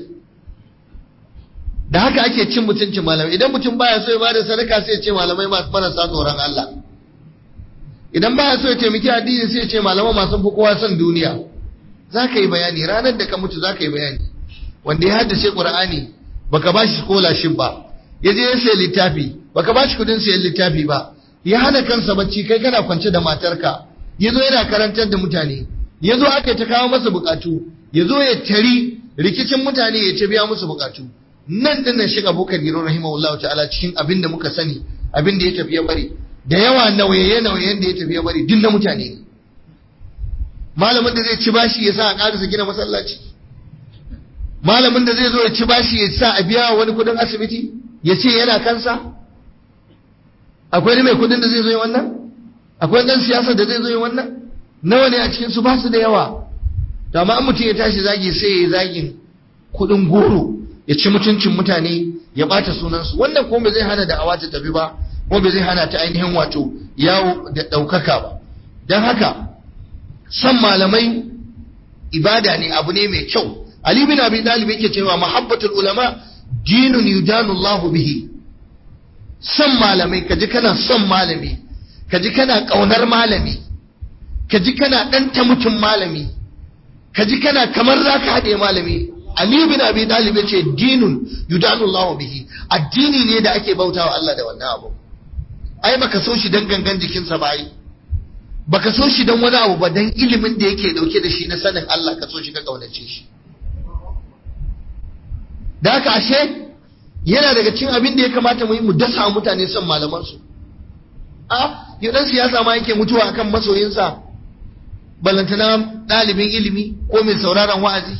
da haka ake cin mutuncin malamai idan mutum baya so ya bada sadaka sai ya ce malamai masu marasa tsoron Allah idan baya so ya taimaki addini sai ya ce malamai masu fi kowa son duniya za ka yi bayani ranar da ka mutu za ka yi bayani wanda ya haddace Qur'ani baka ba shi scholarship ba ya je ya sayi littafi baka ba shi kudin sayan littafi ba ya hana kansa bacci kai kana kwance da matarka ya zo yana karantar da mutane ya zo aka ta kawo masa bukatu ya zo ya tari rikicin mutane ya ce biya musu bukatu nan din nan shiga bukar giro rahimahullahu ta'ala cikin abin da muka sani abin da ya tafi ya bari da yawa nauyaye nauyayen da ya tafi ya bari duk na mutane ne malamin da zai ci bashi ya sa a ƙarasa gina masallaci malamin da zai zo ya ci bashi ya sa a biya wani kudin asibiti ya ce yana kansa akwai ne mai kudin da zai zo yi wannan akwai ɗan siyasa da zai zo yi wannan nawa ne a cikin su ba su da yawa to amma an mutum ya tashi zagi sai ya zagin kudin goro ya ci mutuncin mutane ya bata sunansu wannan kuma bai zai hana da awa ta tafi ba kuma bai zai hana ta ainihin wato yawo da ɗaukaka ba don haka san malamai ibada ne abu ne mai kyau Ali bin Abi Talib yake cewa mahabbatul ulama dinun yudanu Allahu bihi son malamai kaji kana son malami kaji kana kaunar malami kaji kana danta mutum malami kaji kana kamar zaka hade malami Ali bin Abi Talib yace dinun yudanu Allahu bihi addini ne da ake bautawa Allah da wannan abu ai baka so shi dan gangan jikinsa ba ai baka so shi dan wani abu ba dan ilimin da yake dauke da shi na sanin Allah ka so shi ka kaunace shi da haka ashe yana daga cikin abin da ya kamata mu yi mu dasa mutane son malaman su a yau dan siyasa ma yake mutuwa akan masoyinsa ballantana ɗalibin ilimi ko mai sauraron wa'azi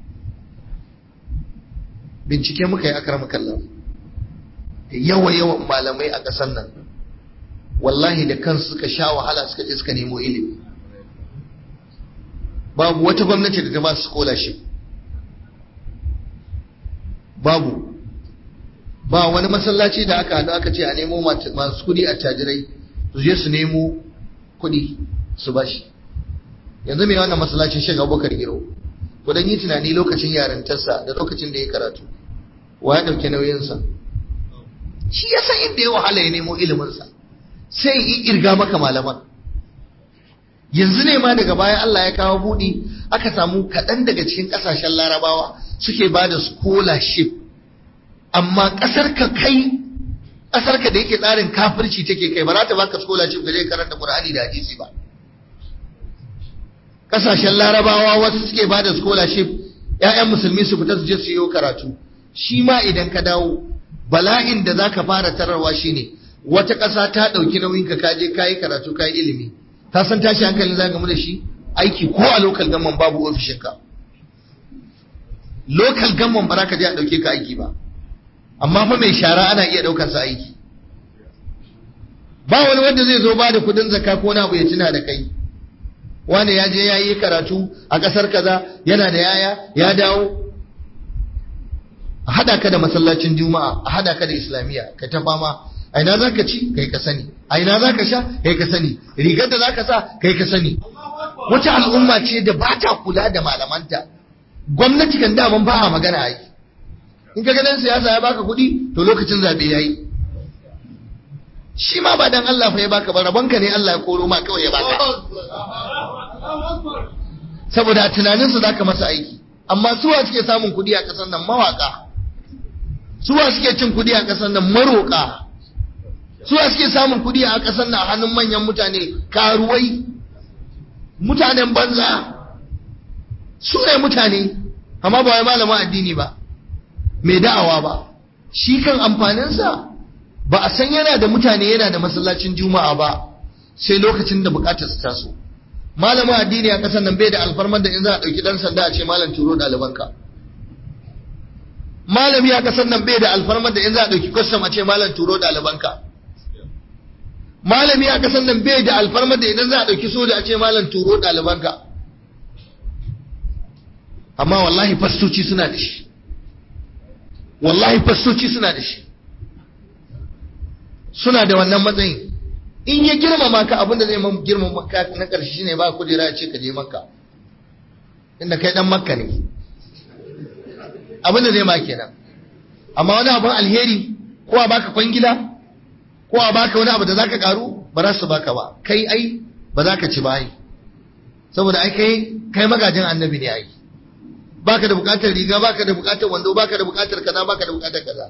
bincike muka yi akar kallon yawa yawan malamai a ƙasar nan wallahi da kansu suka sha wahala suka je suka nemo ilimi babu wata gwamnati da ta ba su scholarship babu ba wani masallaci da aka haɗu aka ce a nemo masu kudi a tajirai su je su nemo kudi su bashi yanzu mai wannan masallacin shiga abubakar giro kudan yi tunani lokacin yarintarsa da lokacin da ya karatu wa ya ɗauki nauyinsa shi ya san inda ya wahala ya nemo iliminsa sai yi irga maka malaman yanzu ne ma daga baya Allah ya kawo buɗi aka samu kaɗan daga cikin ƙasashen larabawa suke ba da scholarship amma ƙasar ka kai ƙasar ka da yake tsarin kafirci take kai ba za ta baka scholarship ga je karanta Qur'ani da hadisi ba ƙasashen larabawa wasu suke ba da scholarship ƴaƴan musulmi su fita su je su yi karatu shi ma idan ka dawo bala'in da zaka fara tararwa shine wata ƙasa ta ɗauki nauyin ka kaje kayi karatu kayi ilimi ta san tashi hankalin za mu da shi aiki ko a local gamman babu ofishinka local gamman ba za ka je a ɗauke ka aiki ba amma fa mai shara ana iya ɗaukar sa aiki ba wani wanda zai zo ba da kudin zakka ko na abu ya tuna da kai wani ya je ya yi karatu a ƙasar kaza yana da yaya ya dawo a haɗa ka da masallacin juma'a a haɗa ka da islamiyya ka ta fama a ina za ka ci kai ka sani a ina za ka sha kai ka sani rigar da za ka sa kai ka sani wata al'umma ce da ba ta kula da malamanta gwamnati kan daman ba a magana a yi in ka ganin siyasa ya baka kuɗi to lokacin zaɓe ya yi shi ma ba dan Allah fa ya baka ba rabonka ne Allah ya koro ma kawai ya baka saboda a tunaninsu za ka masa aiki amma suwa suke samun kuɗi a ƙasar nan mawaƙa suwa suke cin kuɗi a ƙasar nan maroƙa suwa suke samun kuɗi a ƙasar nan a hannun manyan mutane karuwai mutanen banza su ne mutane amma ba wai malamin addini ba mai da'awa ba shi kan amfaninsa ba a san yana da mutane yana da masallacin juma'a ba sai lokacin da bukatar su taso malamin addini a ƙasar nan bai da alfarmar da in za a ɗauki ɗan sanda a ce malam turo ɗalibanka malami a ƙasar nan bai da alfarmar da in za a ɗauki kwastam a ce malam turo ɗalibanka malami a ƙasar nan bai da alfarmar da idan za a ɗauki soja a ce malam turo ɗalibanka amma wallahi fastoci suna da shi wallahi fastoci suna da shi suna da wannan matsayin in ya girmama ka abin da zai man girmama ka na ƙarshe shine ba kujera ya ce ka je makka inda kai dan makka ne abin da zai ma kenan amma wani abin alheri ko a baka kwangila ko a baka wani abu da zaka karu ba za su baka ba kai ai ba za ka ci ba ai saboda ai kai kai magajin annabi ne ai baka da bukatar riga baka da bukatar wando baka da bukatar kaza baka da bukatar kaza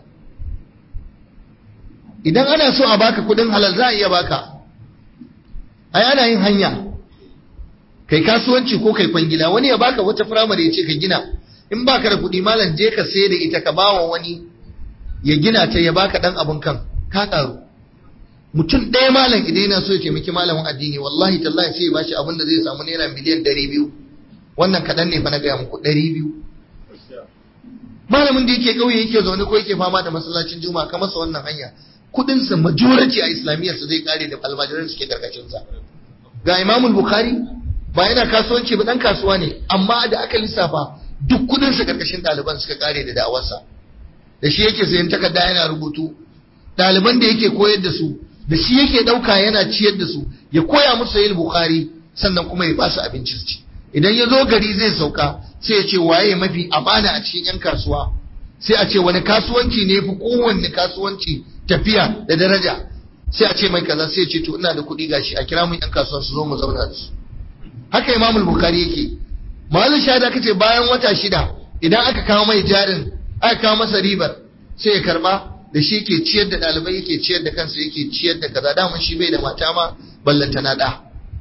idan ana so a baka kudin halal za a iya baka ai ana yin hanya kai kasuwanci ko kai kwangila wani ya baka wata firamare ya ce ka gina in baka da kudi malam je ka sayar da ita ka bawa wani ya gina ta ya baka dan abun kan ka karu mutum ɗaya malam idan yana so ya taimaki malamin addini wallahi tallahi sai ya bashi abin da zai samu naira miliyan ɗari biyu wannan kaɗan ne fa na gaya muku ɗari biyu malamin da yake ƙauye yake zaune ko yake fama da masallacin juma'a ka masa wannan hanya kuɗinsa majority a islamiyyarsa zai kare da almajiran suke karkashinsa ga imamul bukhari ba yana kasuwanci ba dan kasuwa ne amma da aka lissafa duk kuɗinsa karkashin ɗaliban suka kare da da'awarsa da shi yake sayan takarda yana rubutu ɗaliban da yake koyar da su da shi yake ɗauka yana ciyar da su ya koya musu yin bukhari sannan kuma ya ba su abinci su ci idan ya zo gari zai sauka sai ya ce waye mafi amana a cikin 'yan kasuwa sai a ce wani kasuwanci ne fi kowanne kasuwanci tafiya da daraja sai a ce mai kaza sai ya ce to ina da kuɗi gashi a kira mun 'yan kasuwa su zo mu zauna da su haka imamul bukari yake malin shahada kace bayan wata shida idan aka kawo mai jarin aka kawo masa ribar sai ya karba da shi ke ciyar da ɗalibai yake ciyar da kansa yake ciyar da kaza daman shi bai da mata ma ballanta na ɗa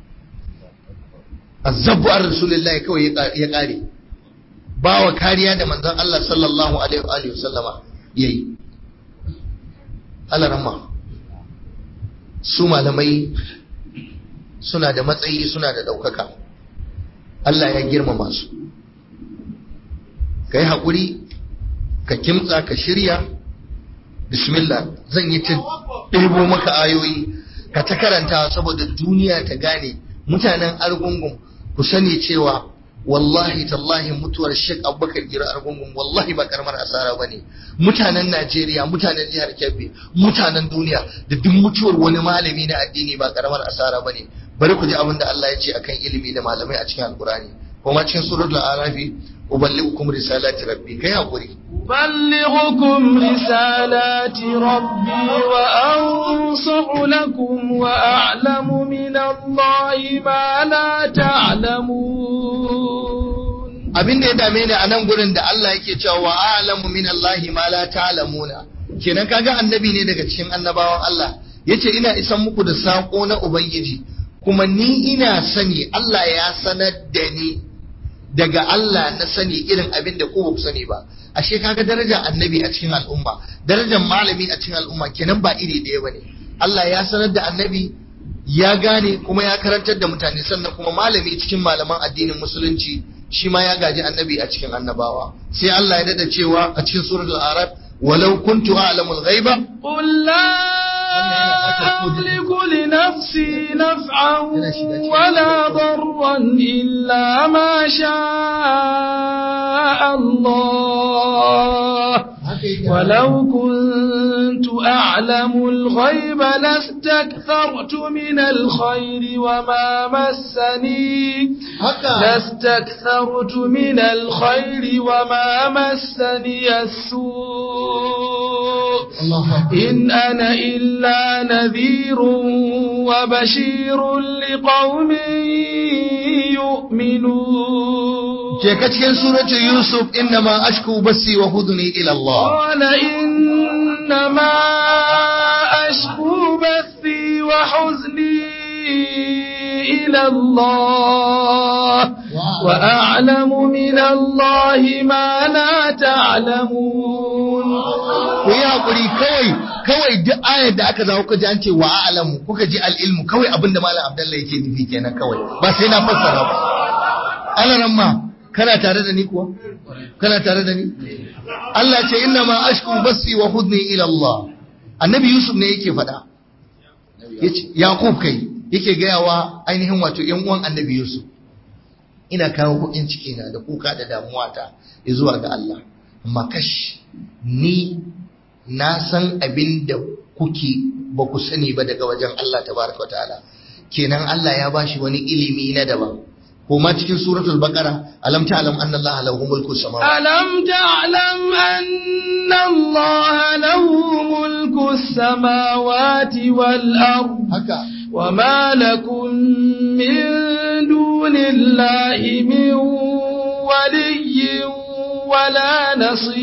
azzabu an rasulullahi kawai ya ƙare ba wa kariya da manzon Allah sallallahu alaihi wa sallama yayi alarama su malamai suna da matsayi suna da ɗaukaka Allah ya girmama su ka yi haƙuri ka kimtsa ka shirya bismillah zan yi ta ɗebo maka ayoyi ka ta karanta saboda duniya ta gane mutanen argungun ku sani cewa wallahi tallahi mutuwar Sheikh Abubakar Gira Argungun wallahi ba karamar asara bane mutanen Najeriya mutanen jihar Kebbi mutanen duniya da duk mutuwar wani malami na addini ba karamar asara bane bari ku ji abin da Allah ya ce akan ilimi da malamai a cikin Alkurani kuma cikin suratul Arafi uballighukum risalati rabbi kai hakuri أبلغكم رسالات ربي وأنصح لكم وأعلم من الله ما لا تعلمون abin da ya dame ni a nan gurin da Allah yake cewa wa a'lamu min Allahi ma la ta'lamuna kenan kaga annabi ne daga cikin annabawan Allah yace ina isan muku da sako na ubangiji kuma ni ina sani Allah ya sanar da ni daga Allah na sani irin abin da ku ba ku sani ba ashe kaga darajar annabi a cikin al'umma darajar malami a cikin al'umma kenan ba iri ɗaya bane Allah ya sanar da annabi ya gane kuma ya karantar da mutane sannan kuma malami cikin malaman addinin musulunci shi ma ya gaji annabi a cikin annabawa sai Allah ya dada cewa a cikin suratul arab walau kuntu a'lamul ghaiba قل لا أملك لنفسي نفعا ولا ضرا إلا ما شاء الله ولو كنت أعلم الغيب لاستكثرت من الخير وما مسني لاستكثرت من الخير وما مسني السوء إن أنا إلا نذير وبشير لقوم يؤمنون ke ka cikin suratul yusuf innama ashku basi wa hudni ila Allah قال إنما أشكو بثي وحزني إلى الله وأعلم من الله ما لا تعلمون ku yi hakuri kawai kawai duk ayar da aka zawo ka ji an ce wa a'lamu kuka ji al-ilmu kawai abinda malam abdullahi yake nufi kenan kawai ba sai na fassara ba alaran ma kana tare da ni kuwa kana tare da ni Allah ce inna ma ashku basi wa hudni ila Allah annabi yusuf ne yake faɗa yace yaqub kai yake gayawa ainihin wato yan uwan annabi yusuf ina kawo kuɗin ciki na da kuka da damuwa ta zuwa ga Allah amma kash ni na san abin da kuke ba ku sani ba daga wajen Allah tabaraka wa ta'ala kenan Allah ya bashi wani ilimi na daban ko ma cikin suratul baqara alam ta'lam anna Allah lahu mulku samawati ألم تعلم أن الله له ملك السماوات والأرض haka وما لكم من دون الله من ولي ولا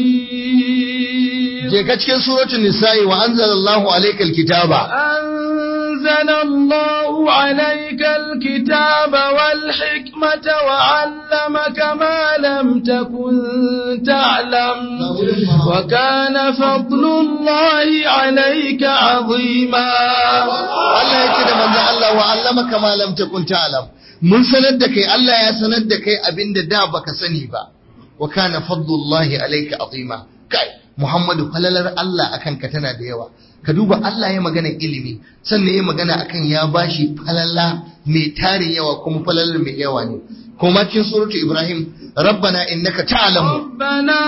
نصير je ka cikin suratul nisa'i wa anzalallahu alaykal kitaba أنزل الله عليك الكتاب والحكمة وعلمك ما لم تكن تعلم وكان فضل الله عليك عظيما Allah ya ce da manzon Allah wa allamaka ma lam takun ta'lam mun sanar da kai Allah ya sanar da kai abinda da baka sani ba wa kana fadlullahi alayka azima kai Muhammadu falalar Allah akan ka tana da yawa ka duba Allah ya magana ilimi sannan ya magana akan ya bashi falala mai tarin yawa kuma falalar mai yawa ne kuma cikin suratu Ibrahim rabbana innaka ta'lamu ربنا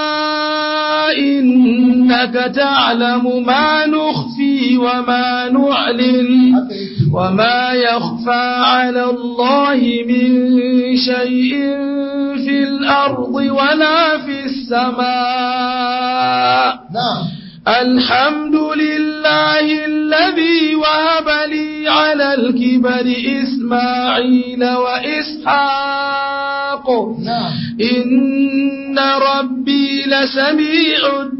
إنك تعلم ما نخفي وما نعلن وما يخفى على الله من شيء في الأرض ولا في السماء na'am الحمد لله الذي وهب لي على الكبر إسماعيل وإسحاق na'am إن ربي لسميع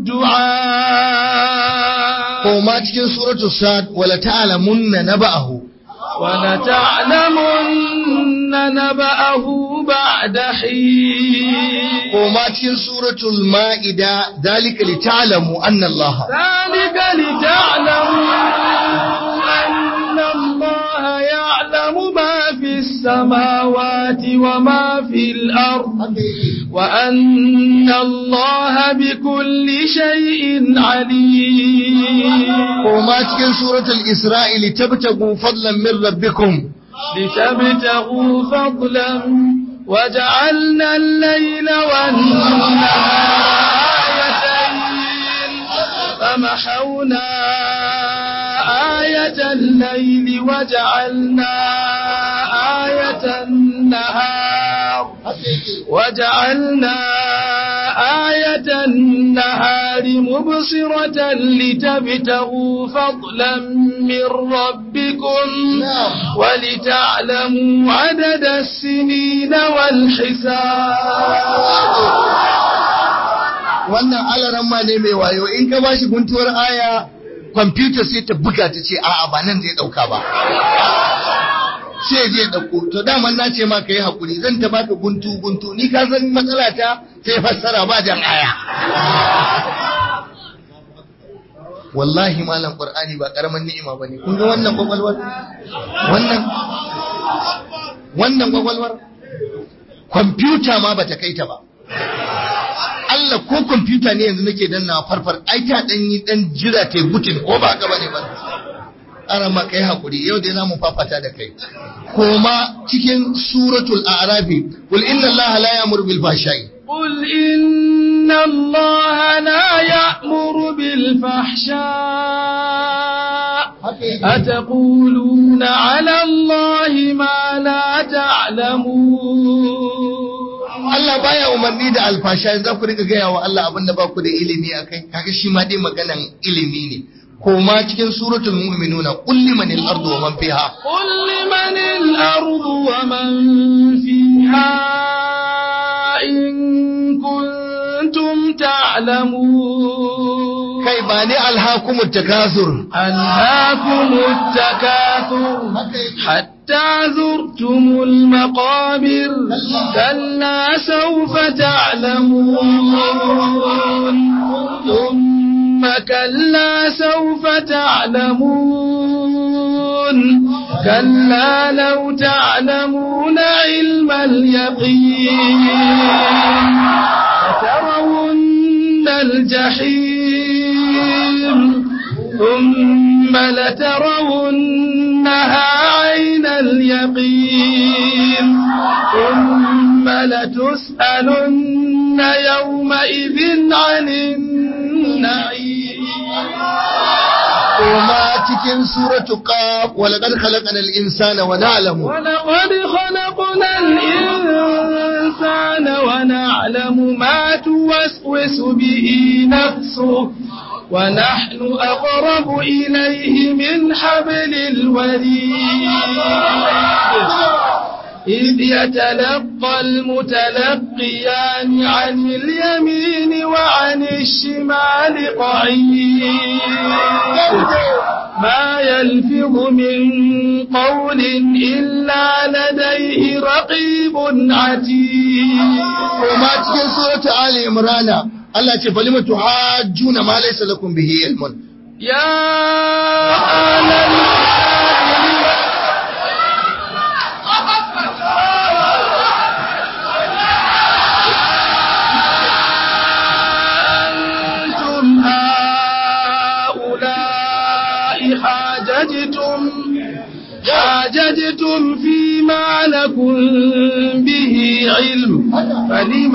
الدعاء kuma cikin suratu Sad wala ta'lamunna naba'ahu ولتعلمن نبأه بعد بعد حين وما cikin suratul ma'ida dalika lita'lamu anna Allah ذلك لتعلموا أن الله يعلم ما في السماوات وما في الأرض وأن الله بكل شيء عليم وما cikin suratul isra'i litabtagu fadlan min rabbikum لتبتغوا فضلا وجعلنا الليل والنهار آيتين فمحونا آية الليل وجعلنا آية النهار وجعلنا آية النهار مبصرة لتبتغوا فضلا من ربكم ولتعلموا عدد السنين والحساب wannan alaran ma ne mai wayo in ka bashi guntuwar aya kwamfuta sai ta buga ta ce a'a ba nan zai dauka ba sai je dauko to daman na ce ma ka yi hakuri zan ta baka guntu guntu ni ka san matsala ta sai fassara ba jan aya wallahi malam qur'ani ba karaman ni'ima bane kun ga wannan kwakwalwar wannan wannan kwakwalwar kwamfuta ma bata kai ta ba Allah ko kwamfuta ne yanzu nake danna farfar ai ta dan yi dan jira ta butin ko ba ka bane ba ana ma kai hakuri yau dai zamu fafata da kai koma cikin suratul a'rafi qul inna allaha la ya'muru bil fahsha'i قل إن الله لا يأمر بالفحشاء أتقولون على الله ما لا تعلمون Allah baya umarni da alfasha za ku riga gaya wa Allah abin da ba ku da ilimi a kai kaga shi ma dai maganan ilimi ne koma cikin suratul mu'minuna qul liman al-ardu wa man fiha قل لمن الأرض ومن فيها إن كنتم تعلمون kai ba ne alhakumut takasur ألهاكم التكاثر حتى زرتم المقابر كلا سوف تعلمون ثم كلا سوف تعلمون كلا لو تعلمون علم اليقين لترون الجحيم ثم لترونها عين اليقين ثم لتسألن يومئذ عن النعيم koma cikin suratu qaf wa laqad khalaqna al-insana wa na'lamu ولقد خلقنا الإنسان ونعلم ما توسوس به نفسه ونحن أقرب إليه من حبل الوريد إذ يتلقى المتلقيان عن اليمين وعن الشمال قعيد ما يلفظ من قول إلا لديه رقيب عتيد koma cikin suratu ali imran Allah ce falima tuhajjuna ma laysa lakum bihi ilmun يا أهل الكتاب أنتم هؤلاء حاججتم حاججتم فيما لكم به علم فلم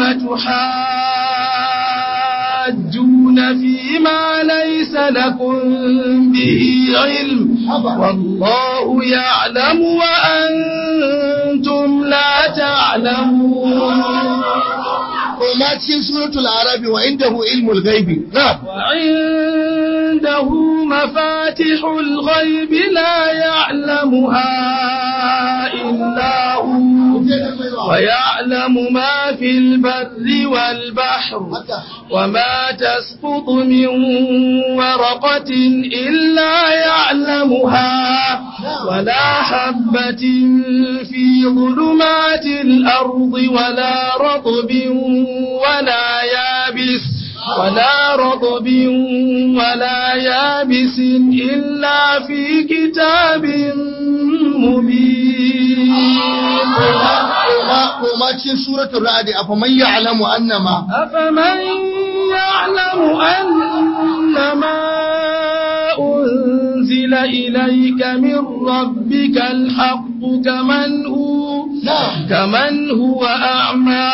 تحاجون فيما ليس لكم به علم والله يعلم وأنتم لا تعلمون koma cikin suratul arabi wa indahu ilmul ghaibi na'am وعنده مفاتح الغيب لا يعلمها إلا هو ويعلم ما في البر والبحر وما تسقط من ورقة إلا يعلمها ولا حبة في ظلمات الأرض ولا رطب ولا يابس ولا رطب ولا يابس إلا في كتاب مبين وما cikin suratul ra'd afa man ya'lamu annama أفمن يعلم أنما أنزل إليك من ربك الحق كمن هو كمن هو أعمى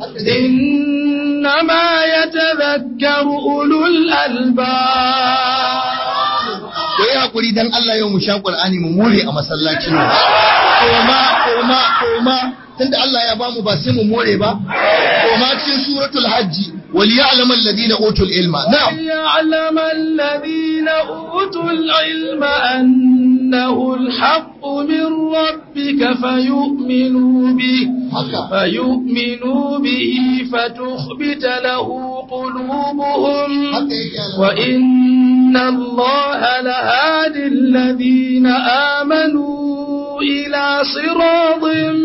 إنما يتذكر أولو الألباب ko yi hakuri dan Allah yau mu sha Qur'ani mu more a masallacin nan koma koma koma tunda Allah ya bamu ba sai mu more ba koma cikin suratul hajji wal ya'lamu alladhina utul ilma na'am ليعلم الذين أوتوا العلم أنه الحق من ربك فيؤمنوا به haka فيؤمنوا به فتخبت له قلوبهم haka yake Allah وإن الله لهادي الذين آمنوا إلى صراط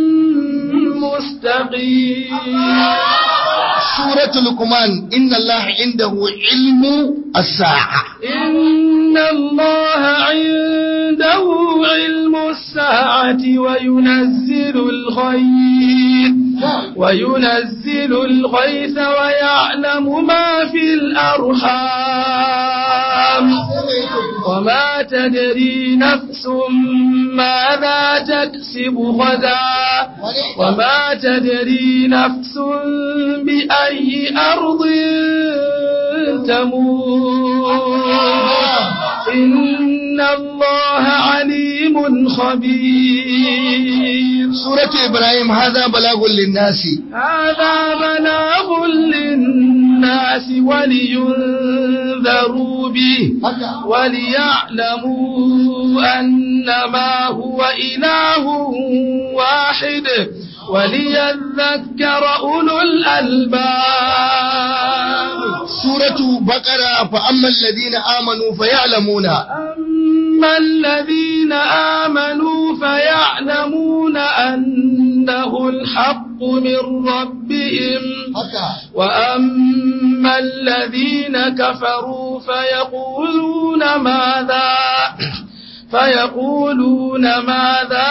مستقيم suratul luqman inna Allah indahu ilmu as-sa'a إن الله عنده علم الساعة وينزل الغيث وينزل الغيث ويعلم ما في الأرحام وما تدري نفس ماذا تكسب غدا وما تدري نفس بأي أرض تموت إن الله عليم خبير suratu ibrahim hadha balagun lin-nasi هذا بلاغ للناس ولينذروا به haka وليعلموا أنما هو إله واحد وليذكر أولو الألباب suratu baqara fa amma alladhina amanu faya'lamuna أما الذين آمنوا فيعلمون أنه الحق من ربهم haka وأما الذين كفروا فيقولون ماذا فيقولون ماذا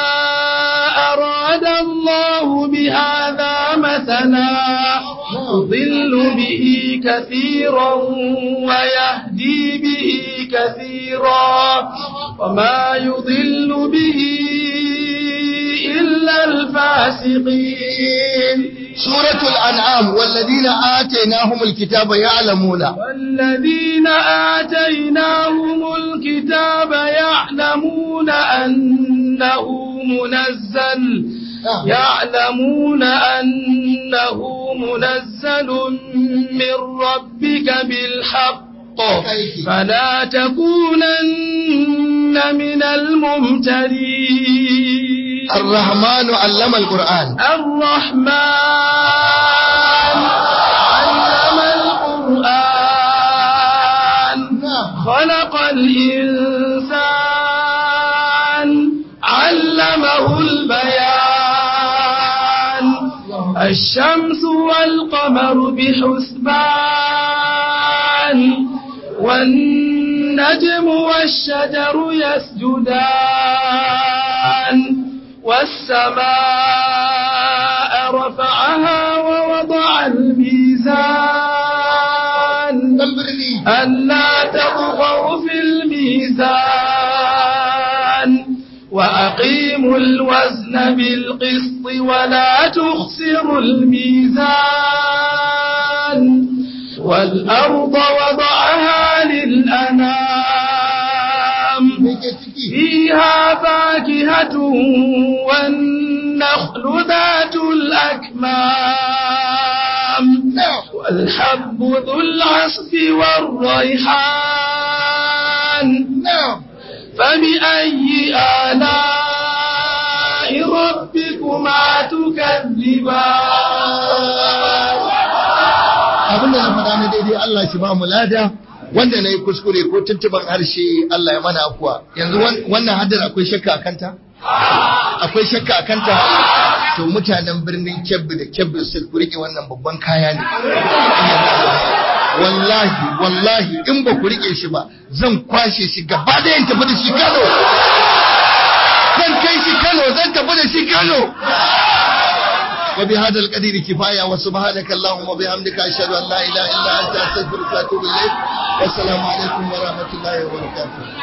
أراد الله بهذا مثلا يضل به كثيرا ويهدي به كثيرا وما يضل به إلا الفاسقين suratul an'am walladhina atainahumul kitaba ya'lamuna والذين آتيناهم الكتاب يعلمون أنه منزل يعلمون أنه منزل من ربك بالحق فلا تكونن من الممترين الرحمن علم القرآن الرحمن علم القرآن خلق الإنسان علمه البيان الشمس والقمر بحسبان والنجم والشجر يسجدان والسماء رفعها ووضع الميزان ألا تطغوا في الميزان وأقيموا الوزن بالقسط ولا تخسروا الميزان والأرض وضعها للأنام فيها فاكهة والنخل ذات الأكمام والحب ذو العصف والريحان فبأي آلاء ربكما نصيبا abin da na faɗa na daidai Allah shi ba mu lada wanda na yi kuskure ko tuntuban harshe Allah ya mana afuwa yanzu wannan haddar akwai shakka a kanta akwai shakka a kanta to mutanen birnin kebbi da kebbi su ku rike wannan babban kaya ne wallahi wallahi in ba ku rike shi ba zan kwashe shi gaba da yin tafi da shi kano zan kai shi kano zan tafi da shi kano وبهذا القدير كفاية وسبحانك اللهم وبحمدك أشهد أن لا إله إلا أنت أستغفرك وأتوب إليك والسلام عليكم ورحمة الله وبركاته